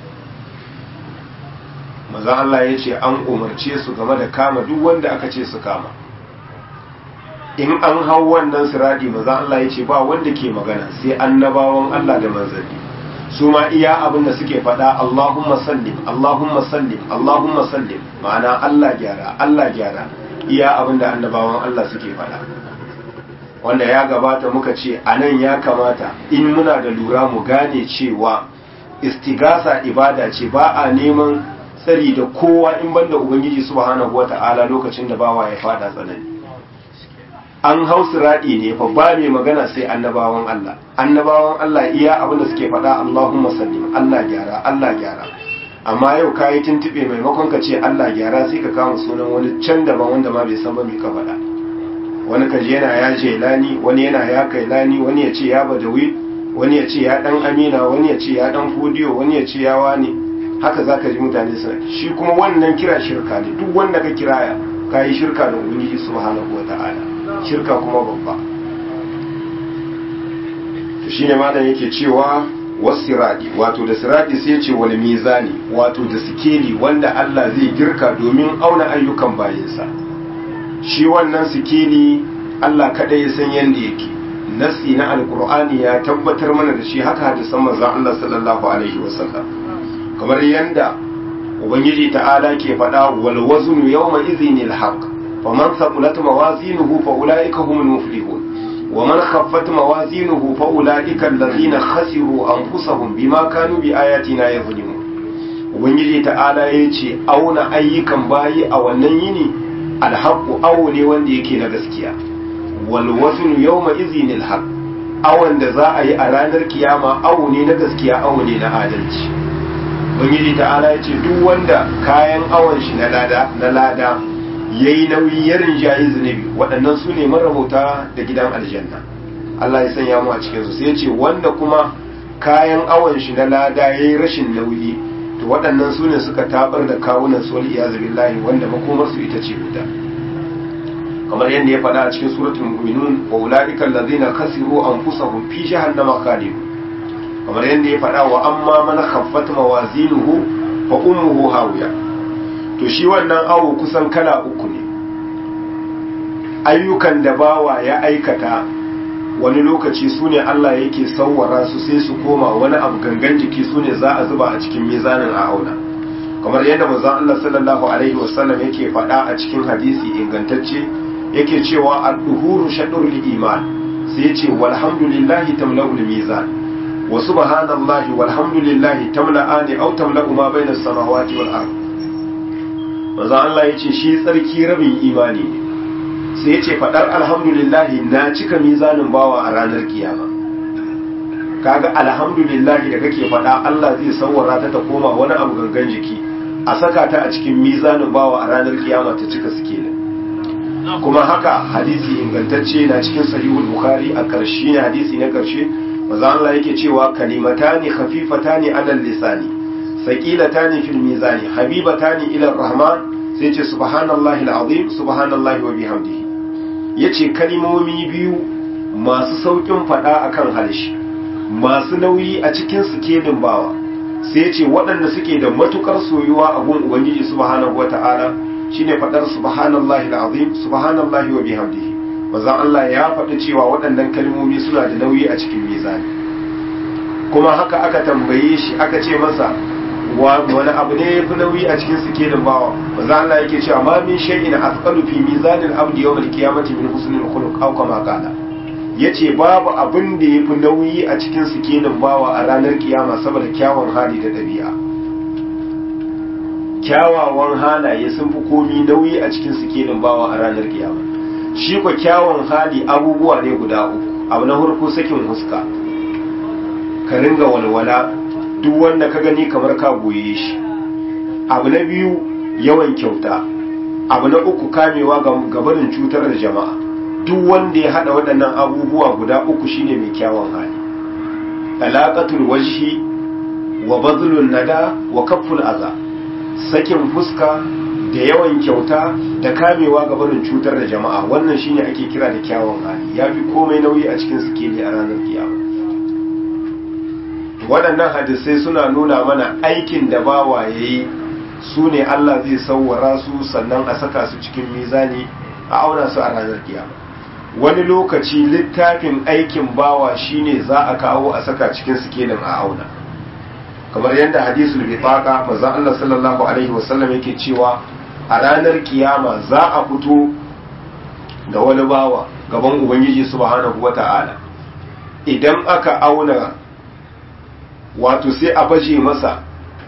manzon Allah ya ce an umarce su game da kama duk wanda aka ce su kama in an hau wannan siradi manzon Allah ya ce ba wanda ke magana sai annabawan Allah da manzanni su ma iya abin da suke faɗa Allahumma sallim Allahumma sallim Allahumma sallim ma'ana Allah gyara Allah gyara iya abin da annabawan Allah suke faɗa wanda ya gabata muka ce a nan ya kamata in muna da lura mu gane cewa istigasa ibada ce ba a neman tsari da kowa in banda ubangiji subhanahu wata'ala lokacin da bawa ya fada tsanani an hau siradi ne fa ba mai magana sai annabawan Allah annabawan Allah iya abin da suke faɗa Allahumma sallim Allah gyara Allah gyara amma yau kayi tuntube maimakon ka ce Allah gyara sai ka kama sunan wani can daban wanda ma bai san ba me ka faɗa wani kaji yana ya jelani wani yana ya kailani wani ya ce ya badawi wani ya ce ya dan amina wani ya ce ya dan fudiyo wani ya ce ya wani haka zaka ji mutane suna shi kuma wannan kira shirka ne duk wanda ka kiraya kayi shirka da ubangiji subhanahu wataala shirka kuma babba to shine malam yake cewa wasiradi wato da siradi sai ce wal mizani wato da sikeli wanda Allah zai girka domin auna ayyukan bayinsa shi wannan sikeli Allah kada ya san yanda yake nasi na alqur'ani ya tabbatar mana da shi haka hadisan manzon Allah sallallahu alaihi wasallam kamar yanda ubangiji ta'ala ke faɗa wal waznu yawma idhinil haqq faman thaqulat mawazinuhu fa ulaika humul muflihun ومن خفت موازينه فأولئك الذين خسروا أنفسهم بما كانوا بآياتنا يظلمون ubangiji ta'ala ya ce auna ayyukan bayi a wannan yini alhaku awo ne wanda yake na gaskiya wal wazn yawma izinil haq awon da za a yi a ranar kiyama awo ne na gaskiya awo ne na adalci ubangiji ta'ala ya ce duk wanda kayan awon shi na lada na lada yayi nauyi ya rinjayi zunubi waɗannan su ne marabauta da gidan aljanna Allah ya sanya mu a cikin su sai ya ce wanda kuma kayan awon shi na lada yayi rashin nauyi to waɗannan su ne suka tabar da kawunan su wal iyazu billahi wanda makomar su ita ce wuta kamar yadda ya faɗa a cikin suratul mu'minun wa ulaika allazina khasiru anfusahum fi jahannama khalidun kamar yadda ya faɗa wa amma man khaffat mawazinuhu fa ummuhu hawiya to shi wannan awo kusan kala uku ne ayyukan da bawa ya aikata wani lokaci su ne Allah yake sauwara su sai su koma wani abu gangan jiki su ne za a zuba a cikin mizanin a auna kamar yadda manzon Allah sallallahu alaihi wasallam yake faɗa a cikin hadisi ingantacce yake cewa al-duhuru shadrul iman sai yace walhamdulillahi tamla'ul mizan wa subhanallahi walhamdulillahi tamla'ani aw tamla'u ma bayna as-samawati wal ard manzon Allah yace shi tsarki rabin imani ne sai ya ce faɗar alhamdulillahi na cika mizanin bawa a ranar kiyama kaga alhamdulillahi da kake faɗa Allah zai sauwara ta ta koma wani abu gangan jiki a saka ta a cikin mizanin bawa a ranar kiyama ta cika suke ne kuma haka hadisi ingantacce na cikin sahihul bukhari a ƙarshe ne hadisi na ƙarshe maza Allah yake cewa kalimatani khafifatani alal lisani saqilatani fil mizani habibatani ila rahman sai ce subhanallahi alazim subhanallahi wa bihamdihi yace kalimomi biyu masu saukin fada akan harshe masu nauyi a cikin sikelin bawa sai yace waɗanda suke da matukar soyuwa a gun ubangiji subhanahu wata'ala shine fadar subhanallahi alazim subhanallahi wa bihamdihi manzon Allah ya faɗi cewa waɗannan kalmomi suna da nauyi a cikin mizani kuma haka aka tambaye shi aka ce masa wani abu ne ya fi nauyi a cikin sikelin bawa manzo Allah yake cewa ma min shay'in asqalu fi mizanil abdi yawm al-qiyamati min husnil khuluq aw kama qala yace babu abin da yafi nauyi a cikin sikelin bawa a ranar kiyama saboda kyawun hali da dabi'a kyawawan halaye sun fi komi nauyi a cikin sikelin bawa a ranar kiyama shi ko kyawun hali abubuwa ne guda uku abu na farko sakin huska ka ringa walwala duk wanda ka gani kamar ka goye shi abu na biyu yawan kyauta abu na uku kamewa ga barin cutar da jama'a duk wanda ya hada waɗannan abubuwa guda uku shine mai kyawun hali talaqatul wajhi wa badlun nada wa kafful aza sakin fuska da yawan kyauta da kamewa ga barin cutar da jama'a wannan shine ake kira da kyawun hali yafi komai nauyi a cikin sikeli a ranar kiyama waɗannan hadisai suna nuna mana aikin da bawa ya yi su ne Allah zai sauwara su sannan a saka su cikin mizani a auna su a ranar kiyama wani lokaci littafin aikin bawa shine za a kawo a saka cikin sikelin a auna kamar yadda hadisul bitaqa manzon Allah sallallahu alaihi wasallam yake cewa a ranar kiyama za a fito da wani bawa gaban ubangiji subhanahu wata'ala idan aka auna wato sai a baje masa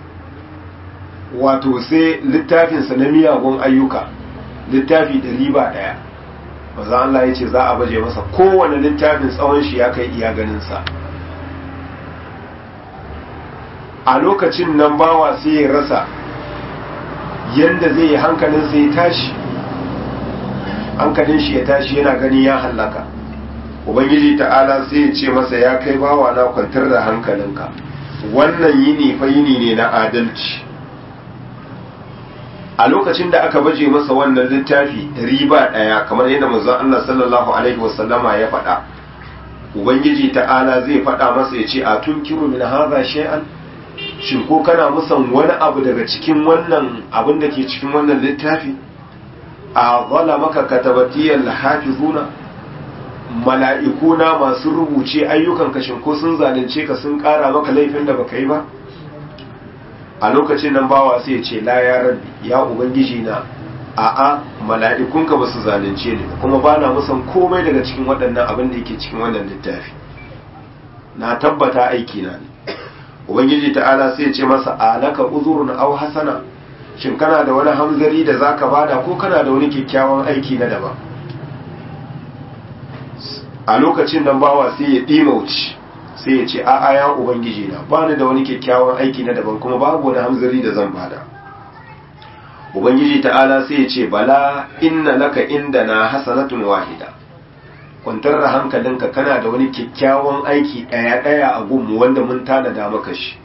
wato sai littafinsa na miyagun ayyuka littafi ɗari ba ɗaya maza Allah ya ce za a baje masa kowane littafin tsawon shi ya kai iya ganinsa a lokacin nan bawa sai ya rasa yadda zai yi hankalinsa ya tashi hankalin shi ya tashi yana gani ya hallaka ubangiji ta'ala sai ya ce masa ya kai bawa na kwantar da hankalinka wannan yini fa yini ne na adalci a lokacin da aka baje masa wannan littafi riba daya kamar yadda manzon Allah sallallahu alaihi wasallama ya faɗa ubangiji ta'ala zai faɗa masa ya ce a tunkiru min hadha shay'an shin ko kana musan wani abu daga cikin wannan abin da ke cikin wannan littafi a maka katabatiyal hafizuna mala'ikuna masu rubuce ayyukan kashin ko sun zalunce ka sun ƙara maka laifin da baka yi ba a lokacin nan bawa sai ya ce la ya rabbi ya ubangiji na a'a mala'ikunka ba su zalunce ni kuma ba na musan komai daga cikin waɗannan abin da yake cikin wannan littafi na tabbata aiki na ne ubangiji ta'ala sai ya ce masa alaka uzurun aw hasana shin kana da wani hamzari da zaka bada ko kana da wani kyakkyawan aiki na daban a lokacin nan bawa sai ya dimauci sai ya ce a'a ya ubangiji na ba ni da wani kyakkyawan aiki na daban kuma babu wani hamzari da zan bada ubangiji ta'ala sai ya ce bala inna laka indana hasanatun wahida kwantar da hankalinka kana da wani kyakkyawan aiki ɗaya ɗaya a gunmu wanda mun tanada maka shi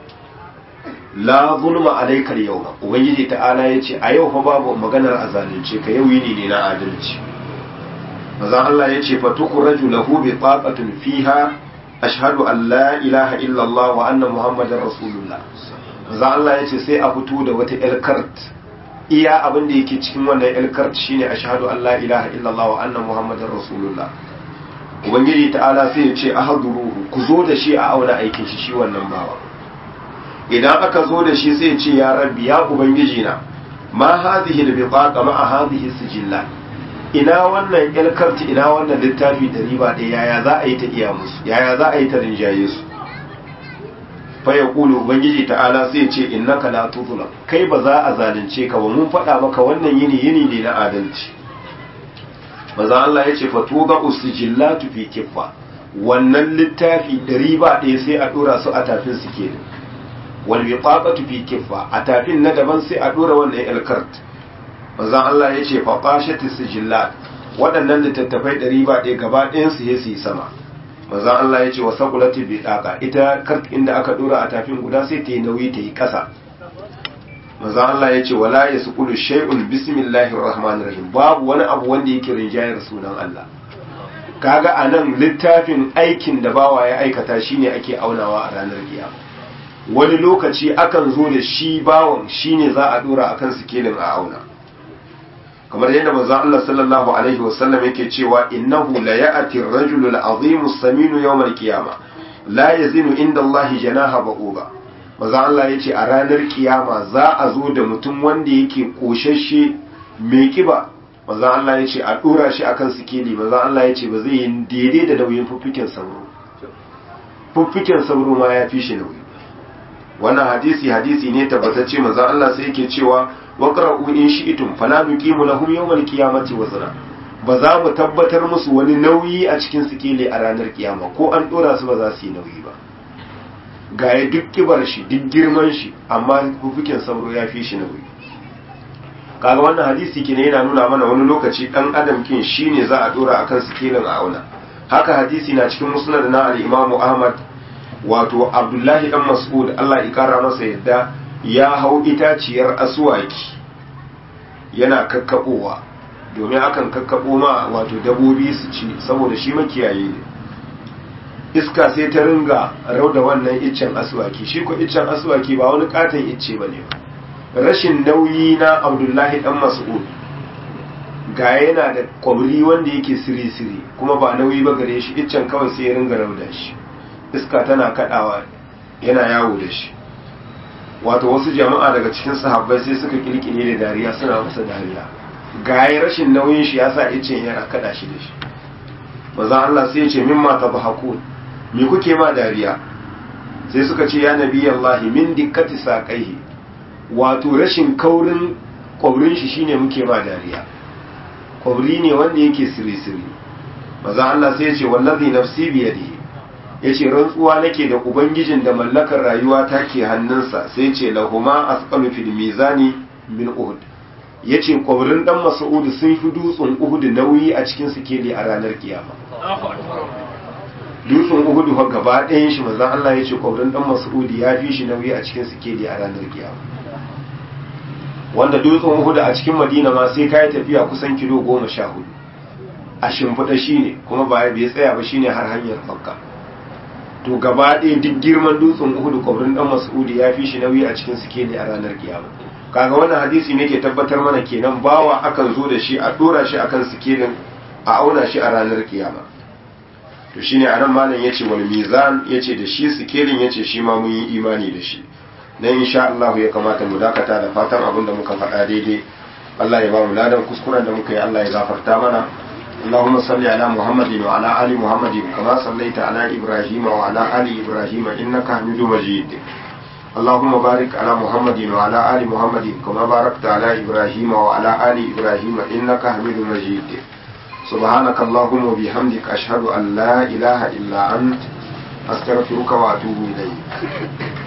la zulma alaikar yau ubangiji ta'ala ya ce a yau fa babu maganar a zalunce ka yau yini ne na adalci mazan Allah ya ce fa tukuraju lahu bi taqatin fiha ashhadu an la ilaha illallah wa anna muhammadar rasulullah mazan Allah ya ce sai a fito da wata elkart iya abin da yake cikin wannan elkart shine ashhadu an la ilaha illallah wa anna muhammadar rasulullah ubangiji ta'ala sai ya ce ahduruhu ku zo da shi a auna aikin shi shi wannan bawa idan aka zo da shi sai ce ya rabbi ya ubangiji na ma hadhihi al-bitaqa ma hadhihi sijillat ina wannan ilkarti ina wannan littafi da riba da yaya za a yi ta iya musu yaya za a yi ta rinjaye su fa yaqulu ubangiji ta'ala sai ce innaka la tudla kai ba za a zalunce ka ba mun faɗa maka wannan yini yini ne na adalci maza Allah ya ce fa tuba usjillatu fi kiffa wannan littafi da riba ɗaya sai a dora su a tafin su kenan wal biqaqatu fi kiffa a tafin na daban sai a dora wannan ilkart manzon Allah ya ce fa qashati sijillat waɗannan littattafai ɗari ba ɗaya gaba ɗayan su su yi sama manzon Allah ya ce wa saqulati biqaqa ita kart inda aka dora a tafin guda sai ta yi nauyi ta yi ƙasa manzon Allah ya ce wala yasqulu shay'un bismillahir rahmanir rahim babu wani abu wanda yake rinjayar sunan Allah kaga anan littafin aikin da bawa ya aikata shine ake aunawa a ranar kiyama wani lokaci akan zo da shi bawon shine za a dora akan sikelin a auna kamar yadda manzo Allah sallallahu alaihi wasallam yake cewa innahu la ya'ti ar-rajulu al-'azimu as-saminu yawm al-qiyamah la yazinu inda Allah janaha ba'uba manzo Allah yace a ranar kiyama za a zo da mutum wanda yake koshashe mai kiba manzo Allah yace a dora shi akan sikeli manzo Allah yace ba zai yi daidai da nauyin fuffiken sauro fuffiken sauro ma ya fi shi nauyi wannan hadisi hadisi ne tabbatacce manzo Allah sai yake cewa waqra'u in shi'tum fala nuqimu lahum yawmal qiyamati wazna ba za mu tabbatar musu wani nauyi a cikin sikeli a ranar kiyama ko an dora su ba za su yi nauyi ba ga ya duk kibar shi duk girman shi amma hukukin sauro ya fi shi nauyi kaga wannan hadisi kine yana nuna mana wani lokaci dan adam kin shine za a dora akan sikelin a auna haka hadisi na cikin musnad na al-Imam Ahmad wato Abdullahi dan Mas'ud Allah ya kara masa yadda ya hau itaciyar aswaki yana kakkabowa domin akan kakkabo ma wato dabobi su ci saboda shi makiyaye ne iska sai ta ringa rauda wannan iccen aswaki shi ko iccen aswaki ba wani katon icce bane ba rashin nauyi na Abdullahi dan Mas'ud ga yana da kwabri wanda yake siri-siri kuma ba nauyi ba gare shi iccen kawai sai ya ringa rauda shi iska tana kadawa yana yawo da shi wato wasu jama'a daga cikin sahabbai sai suka kirkire da dariya suna masa dariya ga rashin nauyin shi yasa iccen yana kada shi da shi maza Allah sai ya ce mimma tabahakun me kuke ma dariya sai suka ce ya nabi Allah min dikkati saqaihi wato rashin kaurin kwaurin shi shine muke ma dariya kwabri ne wanda yake siri-siri maza Allah sai ya ce wallazi nafsi biyadihi ya ce rantsuwa nake da ubangijin da mallakar rayuwa ta ke hannunsa sai ce lahuma asqalu fil mizani min uhud ya ce kwabrin dan mas'ud sun fi dutsen uhud nauyi a cikin sikeli a ranar kiyama dutsen uhud fa gaba ɗayan shi maza Allah ya ce kwabrin dan mas'ud ya fi shi nauyi a cikin sikeli a ranar kiyama wanda dutsen uhud a cikin madina ma sai kai tafiya kusan kilo goma sha hudu a shimfiɗa shi ne kuma ba bai tsaya ba shine har hanyar fakka to gaba ɗaya duk girman dutsen uhud kwabrin dan mas'udi ya fi shi nauyi a cikin sikeli a ranar kiyama kaga wannan hadisi ne ke tabbatar mana kenan bawa akan zo da shi a dora shi akan sikelin a auna shi a ranar kiyama to shine anan malam yace wal mizan yace da shi sikelin yace shi ma mun yi imani da shi dan insha Allah ya kamata mu dakata da fatan abin da muka faɗa daidai Allah ya ba mu ladan kuskuren da muka yi Allah ya gafarta mana اللهم صل على محمد وعلى آل محمد كما صليت على إبراهيم وعلى آل إبراهيم إنك حميد مجيد اللهم بارك على محمد وعلى آل محمد كما باركت على إبراهيم وعلى آل إبراهيم إنك حميد مجيد سبحانك اللهم وبحمدك أشهد أن لا إله إلا أنت أستغفرك وأتوب إليك